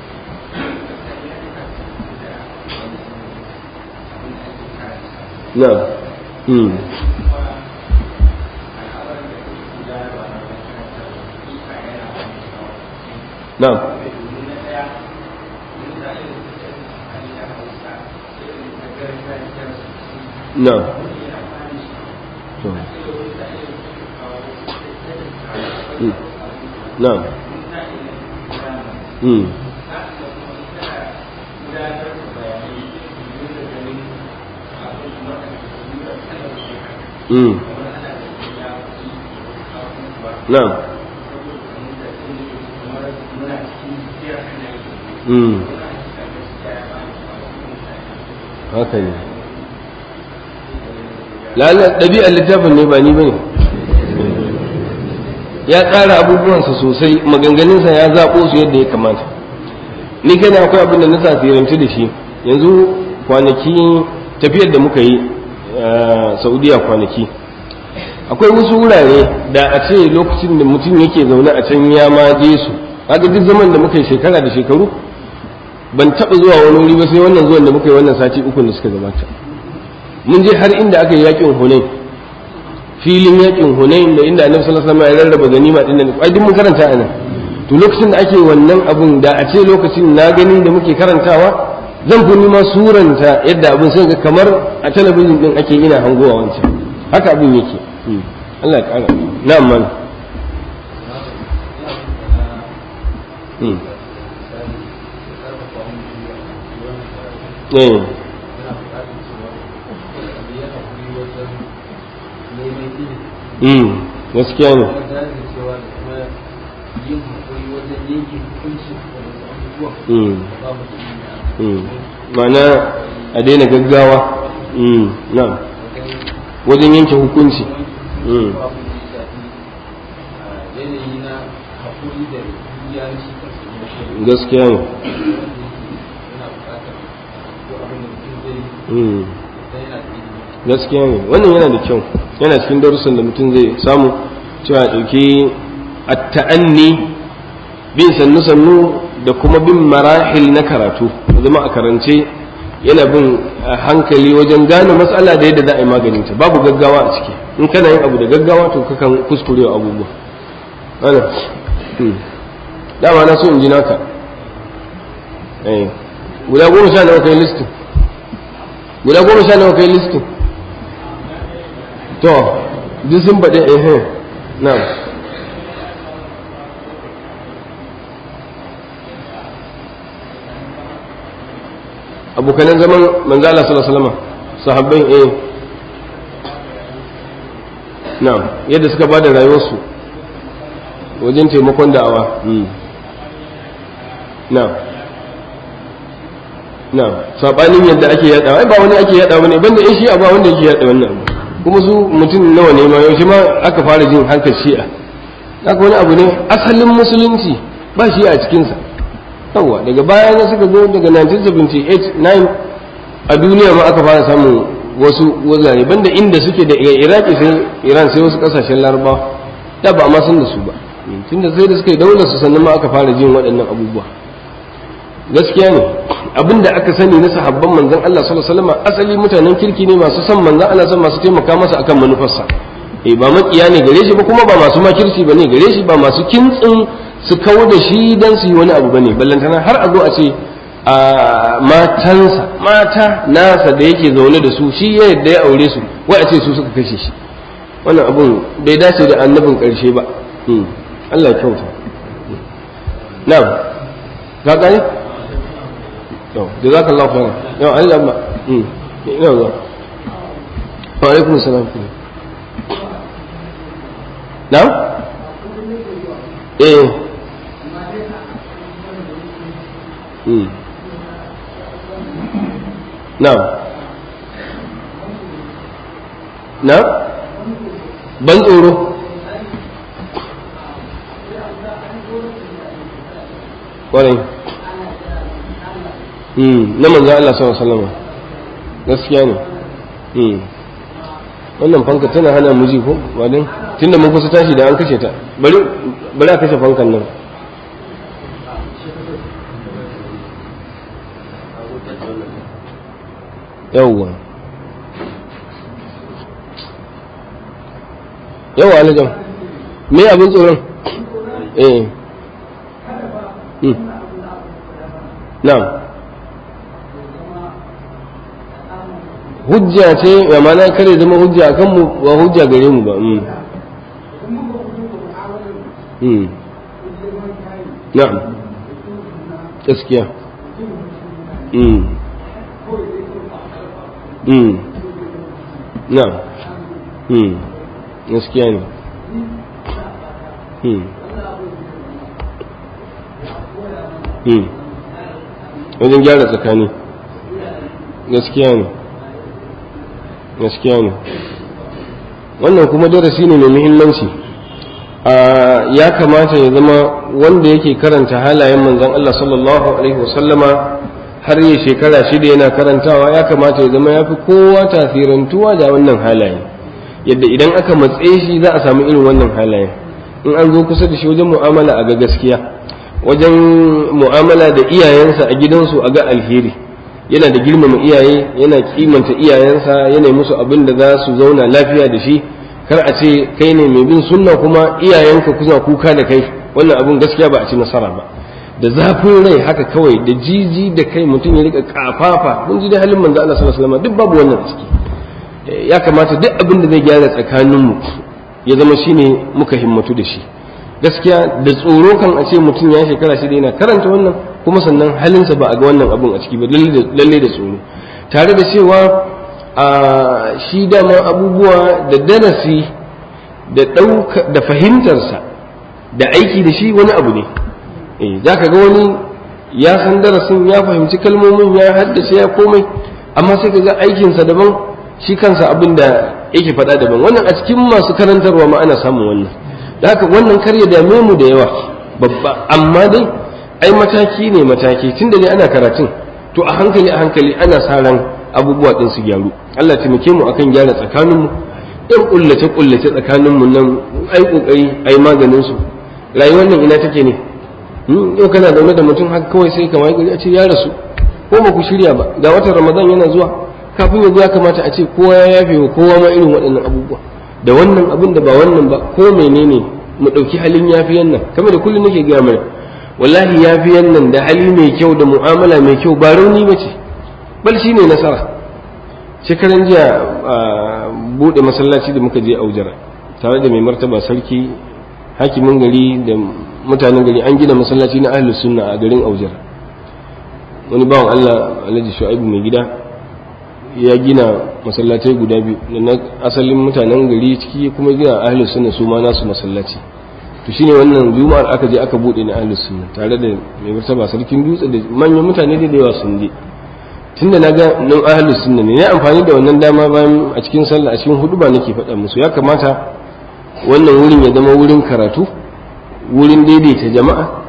na'am hmm na'am na'am to نعم امم امم نعم امم haka ne lalle ɗabi'ar littafin ne ba ni ba ne ya tsara abubuwansa sosai maganganunsa ya zaɓo su yadda ya kamata ni kana akwai abin da na tasirantu da shi yanzu kwanaki tafiyar da muka yi saudiya kwanaki akwai wasu wurare da a ce lokacin da mutum yake zaune a can ya ma je su haka duk zaman da muka yi shekara da shekaru ban taɓa zuwa wani wuri ba sai wannan zuwan da muka yi wannan sati uku da suka gabata mun je har inda aka yi yakin hunain filin yakin hunain da inda annabi sallallahu alaihi wasallam ya rarraba ganima din nan ai duk mun karanta a nan to lokacin da ake wannan abun da a ce lokacin na gani da muke karantawa zan fi nima suranta yadda abin sai ga kamar a talabijin din ake ina hangowa wancan haka abin yake Allah ya kara na'am man eh mm gaskiya ne ma'ana a daina gaggawa na wajen yanke hukunci gaskiya ne gaskiya ne wannan yana da kyau yana cikin darussan da mutum zai samu cewa ɗauki at-ta'anni bin sannu sannu da kuma bin marahil na karatu zama a karance yana bin hankali wajen gane matsala da yadda za a yi maganinta babu gaggawa a ciki in kana yin abu da gaggawa to kakan kuskurewa abubuwa ana dama na so in ji naka guda goma sha nawa kai listin guda goma sha nawa kai listin to duk sun faɗi ehe na abokanan zaman manzala sallallahu alaihi wasallam sahabbai eh na yadda suka bada rayuwarsu wajen taimakon da'awa na na sabanin yadda ake yada ai ba wani ake yada bane banda in shi'a ba wanda yake yada wannan abu kuma su mutum nawa ne ma yaushe ma aka fara jin hankal shi'a haka wani abu ne asalin musulunci ba shi a cikinsa yawa daga baya na suka zo daga 1978 9 a duniya ma aka fara samun wasu wazare banda inda suke da iraki sai iran sai wasu kasashen larabawa da ba a ma san da su ba tunda sai da suka yi daular su sannan ma aka fara jin waɗannan abubuwa gaskiya ne abinda aka sani na sahabban manzon Allah sallallahu alaihi wasallam asali mutanen kirki ne masu son manzon Allah san masu taimaka masa akan manufarsa eh ba makiya ne gare shi ba kuma ba masu makirci bane gare shi ba masu kintsin su kawo da shi dan su yi wani abu bane ballantana har a zo a ce a matansa mata nasa da yake zaune da su shi ya yadda ya aure su wai a ce su suka kashe shi wannan abun bai dace da annabin karshe ba Allah ya kyauta na'am ka gani to jazakallahu khairan yau Allah ba mm ina zuwa wa alaikum salam na'am eh mm na'am na'am ban tsoro ƙwarai na manzan Allah sallallahu alaihi wasallam gaskiya ne wannan fanka tana hana mu ji ko wadin tunda mun kusa tashi da an kashe ta bari bari a kashe fankan nan yawwa yawa alajan me abin tsoron eh na'am hujja ce ya mana kare zama hujja a kanmu ba hujja gare mu ba na'am gaskiya na'am gaskiya ne wajen gyara tsakani gaskiya ne gaskiya ne wannan kuma darasi ne mai muhimmanci ya kamata ya zama wanda yake karanta halayen manzon Allah sallallahu alaihi wasallama har yi shekara shida yana karantawa ya kamata ya zama ya fi kowa tasirantuwa da wannan halaye yadda idan aka matse shi za a samu irin wannan halayen in an zo kusa da shi wajen mu'amala a ga gaskiya wajen mu'amala da iyayensa a gidansu a ga alheri yana da girmama iyaye yana kimanta iyayensa yana musu abin da za su zauna lafiya da shi kar a ce kai ne mai bin sunna kuma iyayenka kusa kuka da kai wannan abin gaskiya ba a ci nasara ba da zafin rai haka kawai da jiji da kai mutum ya rika kafafa mun ji da halin manzo Allah sallallahu alaihi wasallam duk babu wannan ciki ya kamata duk abin da zai gyara tsakaninmu ya zama shine muka himmatu da shi gaskiya da tsoro kan a ce mutum ya shekara shida yana karanta wannan kuma sannan halinsa ba a ga wannan abun a ciki ba lalle da tsoro tare da cewa a shi dama abubuwa da darasi da ɗauka da fahimtarsa da aiki da shi wani abu ne eh za ka ga wani ya san darasin ya fahimci kalmomin ya haddace ya komai amma sai ka ga aikinsa daban shi kansa abin da yake faɗa daban wannan a cikin masu karantarwa ma ana samun wannan da haka wannan kar ya dame mu da yawa babba amma dai ai mataki ne mataki tun da ne ana karatun to a hankali a hankali ana sa ran abubuwa din su gyaru Allah taimake mu akan gyara tsakaninmu ɗan kullace kullace tsakaninmu nan ai kokari ai maganin su rayuwar nan ina take ne yau kana zaune da mutum haka kawai sai kamar gari a ce ya rasu ko ba ku shirya ba ga watan ramadan yana zuwa kafin yanzu ya kamata a ce kowa ya yafe wa kowa ma irin waɗannan abubuwa da wannan abin da ba wannan ba ko menene mu ɗauki halin yafiyan nan kamar da kullum nake gaya mana wallahi yafiyan nan da hali mai kyau da mu'amala mai kyau ba rauni ba ce bal shi ne nasara shekaran jiya buɗe masallaci da muka je aujara tare da mai martaba sarki hakimin gari da mutanen gari an gina masallaci na ahlus sunna a garin aujara wani bawan Allah alhaji shu'aibu mai gida ya gina masallatai guda biyu da na asalin mutanen gari ciki kuma gina ahlus sunna su ma nasu masallaci to shine wannan juma'ar aka je aka bude na ahlus sunna tare da mai martaba sarkin dutse da manyan mutane da yawa sun je tunda naga nan ahlus sunna ne ne amfani da wannan dama bayan a cikin sallah a cikin huduba nake faɗa musu ya kamata wannan wurin ya zama wurin karatu wurin daidaita jama'a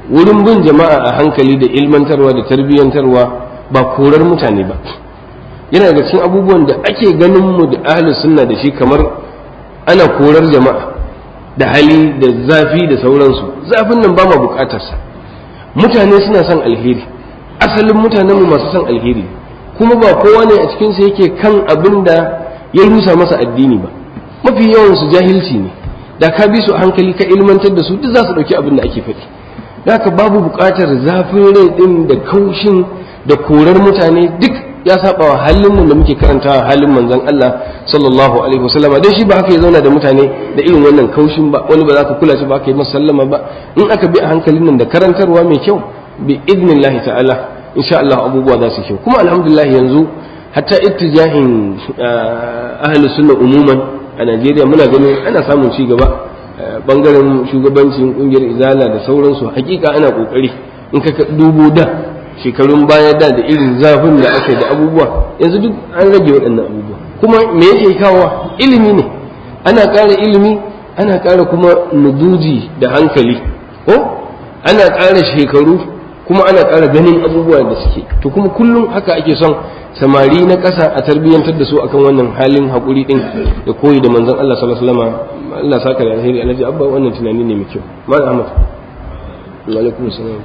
wurin bin jama'a a hankali da ilmantarwa da tarbiyyantarwa ba korar mutane ba yana daga cikin abubuwan da ake ganin mu da ahlus sunna da shi kamar ana korar jama'a da hali da zafi da sauransu zafin nan ba ma bukatarsa mutane suna son alheri asalin mutanenmu masu son alheri kuma ba kowa ne a cikinsu yake kan abin da ya rusa masa addini ba mafi yawan su jahilci ne da ka bi su a hankali ka ilmantar da su duk za su ɗauki abin da ake faɗi da haka babu buƙatar zafin rai ɗin da kaushin da korar mutane duk ya saba wa halin mu da muke karantawa halin manzon Allah sallallahu alaihi wasallama dan shi ba haka ya zauna da mutane da irin wannan kaushin ba wani ba za ka kula shi ba aka yi masa sallama ba in aka bi a hankalin nan da karantarwa mai kyau bi idnillahi ta'ala insha Allah abubuwa za su kyau kuma alhamdulillah yanzu hatta ittijahin ahli sunna umuman a Najeriya muna ganin ana samun ci gaba bangaren shugabancin kungiyar izala da sauransu hakika ana kokari in ka dubo da shekarun baya da da irin zafin da aka da abubuwa yanzu duk an rage waɗannan abubuwa kuma me yake kawo ilimi ne ana ƙara ilimi ana ƙara kuma nuduji da hankali ko ana ƙara shekaru kuma ana ƙara ganin abubuwa da suke to kuma kullum haka ake son samari na ƙasa a tarbiyyantar da su akan wannan halin haƙuri ɗin da koyi da manzon Allah sallallahu alaihi wasallam Allah saka da alheri alhaji abba wannan tunani ne mai kyau malam Ahmad wa alaikum assalam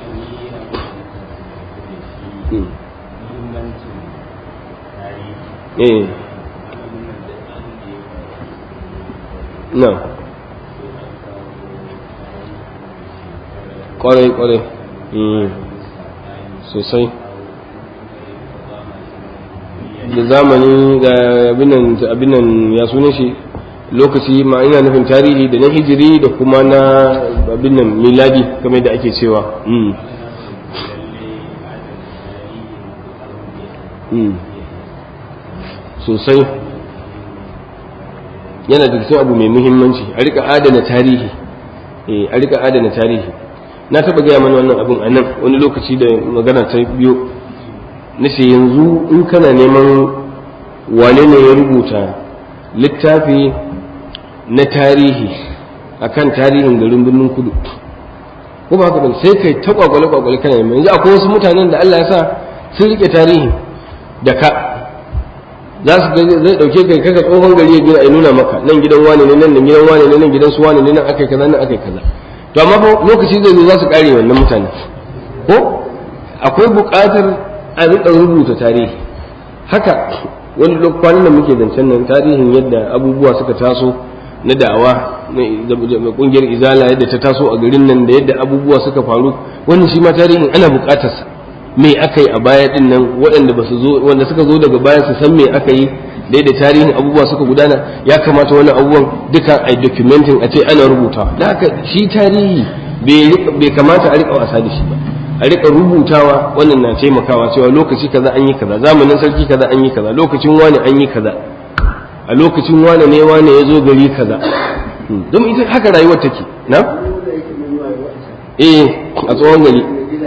eh na kwarai kwarai sosai da zamani ga abinan ya sunan shi lokaci ma ina nufin tarihi da na hijiri da kuma na abinan miladi kamar da ake cewa sosai yana da cikin abu mai muhimmanci a rika adana tarihi a rika adana tarihi na taba gaya mana wannan abin a nan wani lokaci da magana ta biyo na ce yanzu in kana neman wane ne ya rubuta littafi na tarihi akan tarihin garin birnin kudu ko ba haka ba sai kai ta kwakwale kwakwale kana neman yanzu akwai wasu mutanen da Allah ya sa sun rike tarihi da ka za su zai dauke kai kaga tsohon gari ya gina a nuna maka nan gidan wane ne nan gidan wane ne nan gidan su wane ne nan akai kaza nan akai kaza to amma fa lokaci zai zo za su kare wannan mutane ko akwai buƙatar a rika rubuta tarihi haka wani kwanan da muke zancen nan tarihin yadda abubuwa suka taso na da'awa na kungiyar izala yadda ta taso a garin nan da yadda abubuwa suka faru wannan shi ma tarihin ana buƙatarsa me aka yi a baya din nan waɗanda ba su zo wanda suka zo daga baya su san me aka yi da yadda tarihin abubuwa suka gudana ya kamata wani abubuwan duka a documenting a ce ana rubutawa da haka shi tarihi bai kamata a riƙa wasa da shi ba a riƙa rubutawa wannan na taimakawa cewa lokaci kaza an yi kaza zamanin sarki kaza an yi kaza lokacin wani an yi kaza a lokacin wane ne wane ya zo gari kaza don ita haka rayuwar take na eh a tsohon gari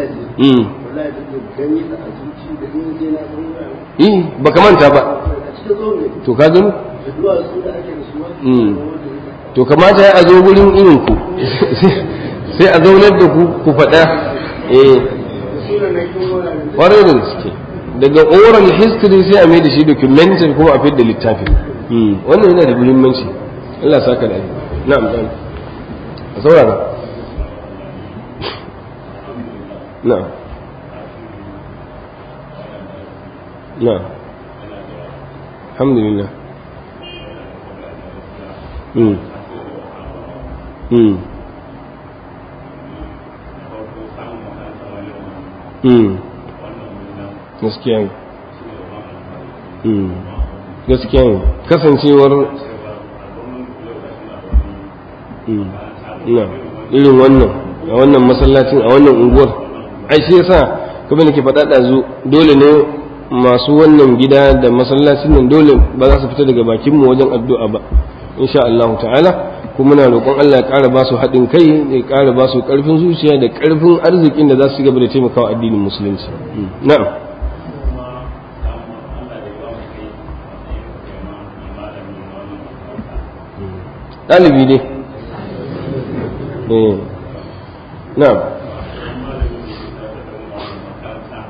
eh baka manta ba to ka gani to kamata ya a zo wurin irin ku sai a zaunar da ku ku faɗa eh ƙwarai da gaske daga oral history sai a mai da shi documentary kuma a fi da littafi wannan yana da muhimmanci Allah saka da na'am na'am a saurara na'am na'am alhamdulillah mm mm mm gaskiya ne gaskiya ne kasancewar na irin wannan a wannan masallacin a wannan unguwar ai shi yasa kuma nake faɗa ɗazu dole ne masu wannan gida da masallacin nan dole ba za su fita daga bakinmu wajen addu'a ba insha Allah ta'ala kuma muna roƙon Allah ya ƙara ba su haɗin kai ya ƙara ba su ƙarfin zuciya da ƙarfin arzikin da za su gaba da taimakawa addinin musulunci na'am ɗalibi ne na'am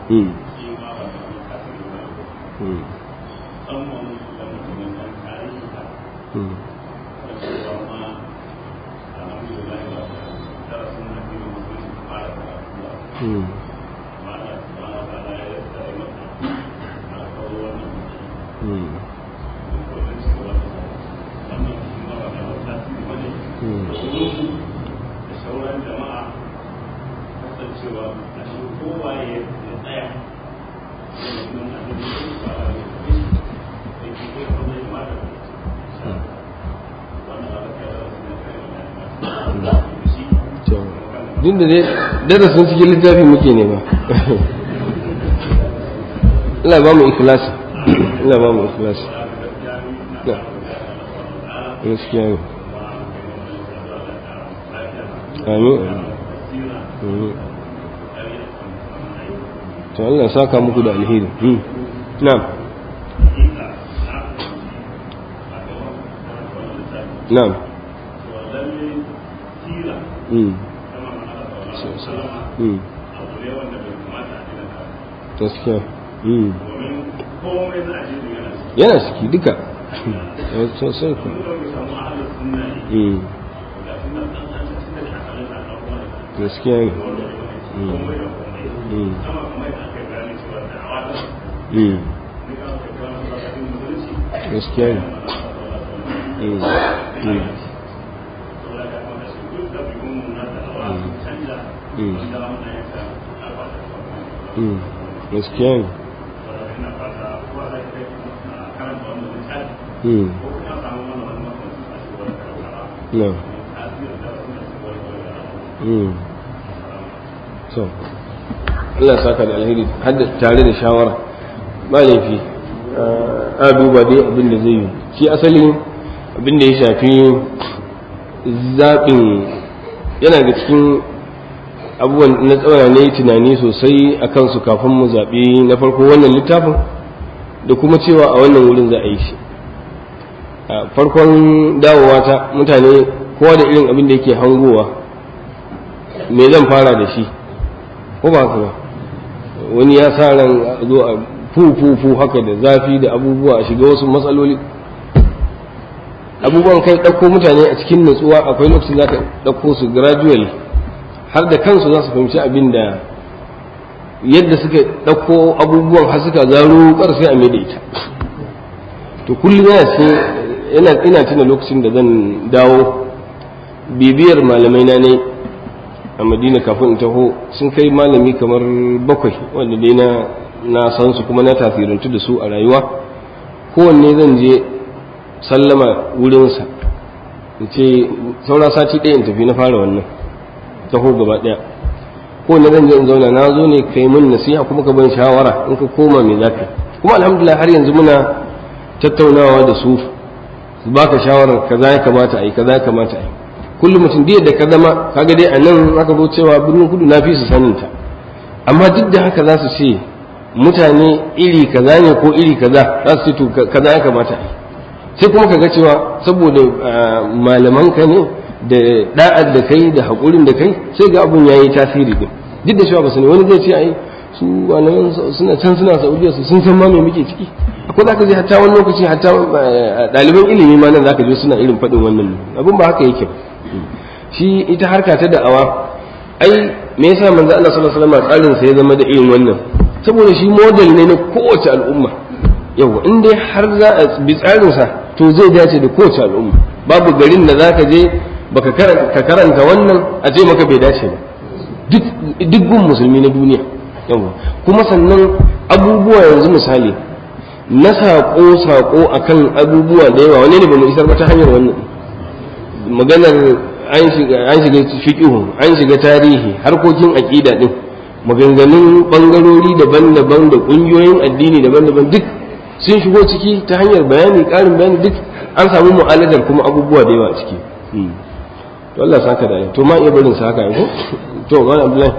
mm shi ma ba da wani tasiri ba mm musamman da mutumin nan tarihi ka mm da cewa ma alhamdulillah ba da darasin na biyu mutum su fara karatu ba mm amma Allah subhanahu wa ta'ala ya tsare masa na kawo wannan mutum mm wajen cewa wannan shi ma ba da wani tasiri ba ne Mm. da wurin da sauran jama'a kasancewa a shi kowa ya ya tsaya domin abin da ya fara da shi da ke kai wanda ya mata wannan ba ta yi da kai da shi to duk da dai darasin cikin littafi muke nema Allah ba mu ikhlasi Allah ba mu ikhlasi na gaskiya ne amin amin to Allah ya saka muku da alheri hmm. na'am na'am hmm. hmm. gaskiya hmm. yana ciki duka Eh, sosai ku hmm. gaskiya ne hmm. hmm. hmm. gaskiya ne hmm. hmm. hmm. hmm. gaskiya ne hmm. na hmm. so Allah ya saka da alheri har da tare da shawara ba laifi a duba dai abin da zai yi shi asali abin da ya shafi zaɓin yana da cikin abubuwan na tsawara ne tunani sosai a kansu kafin mu zaɓi na farko wannan littafin da kuma cewa a wannan wurin za a yi shi a farkon dawowa ta mutane kowa da irin abin da yake hangowa me zan fara da shi ko ba haka ba wani ya sa ran a zo a fu haka da zafi da abubuwa a shiga wasu matsaloli abubuwan kai ɗauko mutane a cikin natsuwa akwai lokacin za ka ɗauko su gradually har da kansu za su fahimci abin da yadda suka ɗauko abubuwan har suka zaro ƙarfi a mai da ita to kullum yana ce yana ina tuna lokacin da zan dawo bibiyar malamai na ne a madina kafin in taho sun kai malami kamar bakwai wanda dai na na san su kuma na tasirantu da su a rayuwa kowanne zan je sallama wurinsa in ce saura sati ɗaya in tafi na fara wannan taho gaba ɗaya kowanne zan je in zauna na zo ne kai mun nasiha kuma ka ban shawara in ka koma me zaka kuma alhamdulillah har yanzu muna tattaunawa da su su baka shawarar kaza ya kamata a yi kaza ya kamata a yi kullum mutum da da ka zama kaga dai a nan aka zo cewa birnin kudu na fi su sanin ta amma duk da haka za su ce mutane iri kaza ne ko iri kaza za su ce to kaza ya kamata a yi sai kuma kaga cewa saboda malaman ka ne da da'ar da kai da haƙurin da kai sai ga abun yayi tasiri din duk da cewa ba su ne wani zai ce ai su malaman suna can suna saudiya su sun san ma me muke ciki akwai zaka je hatta wani lokaci hatta ɗaliban ilimi ma nan zaka je suna irin faɗin wannan abun ba haka yake ba shi ita harka ta da'awa ai me yasa manzo Allah sallallahu alaihi wasallam tsarin sa ya zama da irin wannan saboda shi model ne na kowace al'umma yau in dai har za a bi tsarin sa to zai dace da kowace al'umma babu garin da zaka je baka ka karanta wannan a ce maka bai dace ba duk duk gun musulmi na duniya yau kuma sannan abubuwa yanzu misali na saƙo-saƙo akan abubuwa da yawa wani ne ba mu isar ba ta hanyar wannan maganar an shiga fiƙihu an shiga tarihi harkokin aƙida ɗin maganganun ɓangarori daban-daban da ƙungiyoyin addini daban-daban duk sun shigo ciki ta hanyar bayani ƙarin bayani duk an samu mu'aladar kuma abubuwa da yawa a ciki to Allah saka da to ma iya barin sa haka ko to ga Abdullahi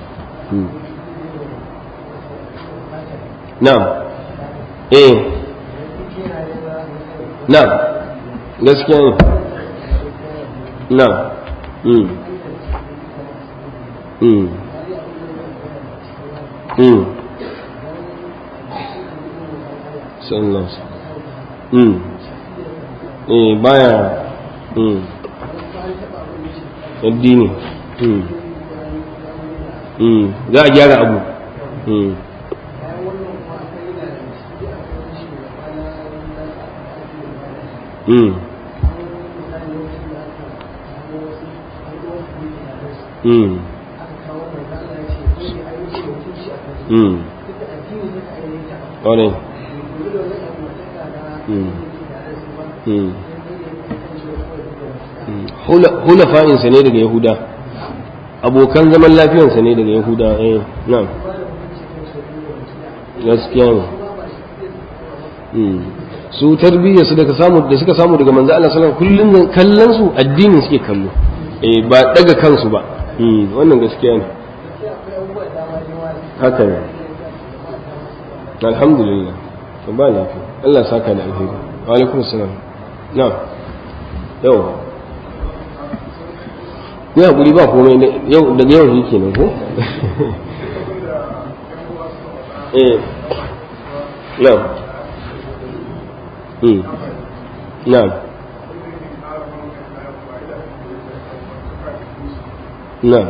na'am eh na'am gaskiya ne na'am mm mm mm sallallahu alaihi wasallam eh baya mm addini mm mm za a gyara abu mm mm mm mm ƙwarai mm mm hulafa'insa ne daga yahuda abokan zaman lafiyansa ne daga yahuda eh na'am gaskiya ne su tarbiyya su daga samu da suka samu daga manzo Allah sallallahu alaihi wasallam kullun kallon su addinin suke kallo eh ba daga kansu ba wannan gaskiya ne haka ne alhamdulillah to ba lafiya Allah saka da alheri wa alaikum assalam na'am yau ya hakuri ba komai yau daga yau shi kenan ko eh na'am hmm na'am na'am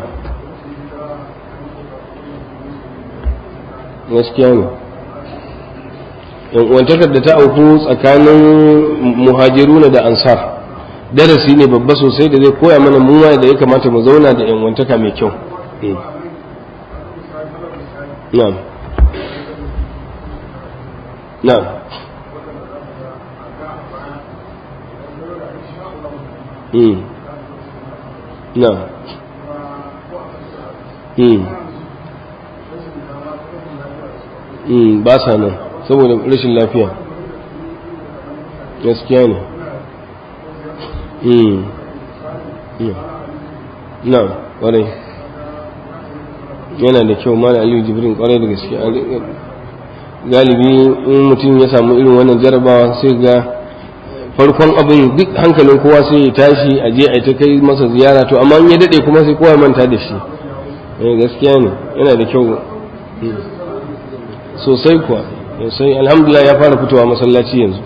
gaskiya ne yan uwantakar da ta auku tsakanin muhajiruna da ansar darasi ne babba sosai da zai koya mana mu da ya kamata mu zauna da yan uwantaka mai kyau na'am na'am mm na'am mm mm ba sa nan saboda rashin lafiya gaskiya ne mm na kwarai yana da kyau mana aliyu jibrin kwarai da gaske galibi in mutum ya samu irin wannan jarabawa sai ga farkon abin duk hankalin kowa sai ya tashi a je a ta kai masa ziyara to amma in ya dade kuma sai kowa manta da shi gaskiya ne yana da kyau sosai kuwa sosai alhamdulillah ya fara fitowa masallaci yanzu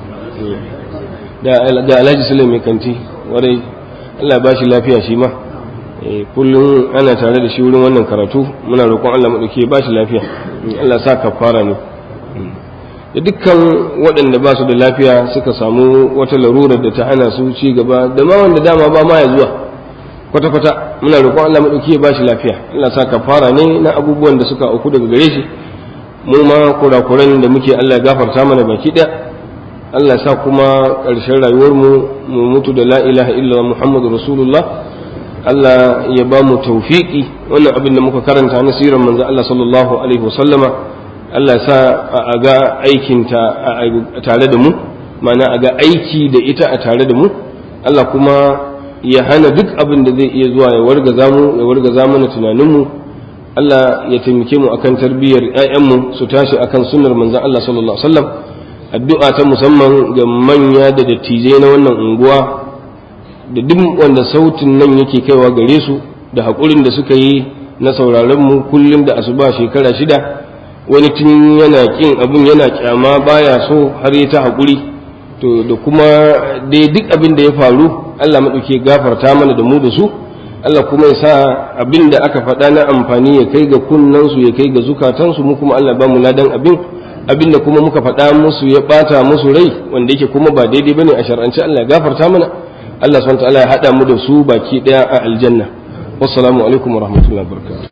da alhaji sule mai kanti warai allah ba shi lafiya shi ma kullum ana tare da shi wurin wannan karatu muna roƙon allah maɗauki ba shi lafiya allah sa ka fara ne da dukkan waɗanda ba su da lafiya suka samu wata larurar da ta hana su ci gaba da ma wanda dama ba ma ya zuwa kwata-kwata muna roƙon allah maɗauki ya ba shi lafiya allah sa ka fara ne na abubuwan da suka auku daga gare shi mu ma kurakuran da muke Allah gafarta mana baki ɗaya Allah sa kuma ƙarshen rayuwarmu mu mutu da la ilaha illa Muhammadu Rasulullah Allah ya ba mu tawfiki wannan abin da muka karanta na sirar manzo Allah sallallahu alaihi wasallama Allah sa a ga aikinta tare da mu ma'ana a ga aiki da ita a tare da mu Allah kuma ya hana duk abin da zai iya zuwa ya wargaza mu ya wargaza mana tunaninmu Allah ya taimake mu akan tarbiyyar ‘ya'yanmu su tashi akan sunnar manzan Allah sallallahu Alaihi wasallam addu'a ta musamman ga manya da dattijai na wannan unguwa da duk wanda sautin nan yake kaiwa gare su da haƙurin da suka yi na sauraron mu kullum da asuba shekara shida wani tun yana ƙin abin yana kyama baya so har ya ta haƙuri to da kuma dai duk abin da ya faru Allah maɗauke gafarta mana da mu da su Allah kuma ya sa abin da aka faɗa na amfani ya kai ga kunnansu ya kai ga zukatansu mu kuma Allah ba mu ladan abin abin da kuma muka faɗa musu ya ɓata musu rai wanda yake kuma ba daidai bane a shar'ance Allah ya gafarta mana Allah subhanahu wa ta'ala ya haɗa mu da su baki ɗaya a aljanna wassalamu alaikum wa rahmatullahi wa barakatuh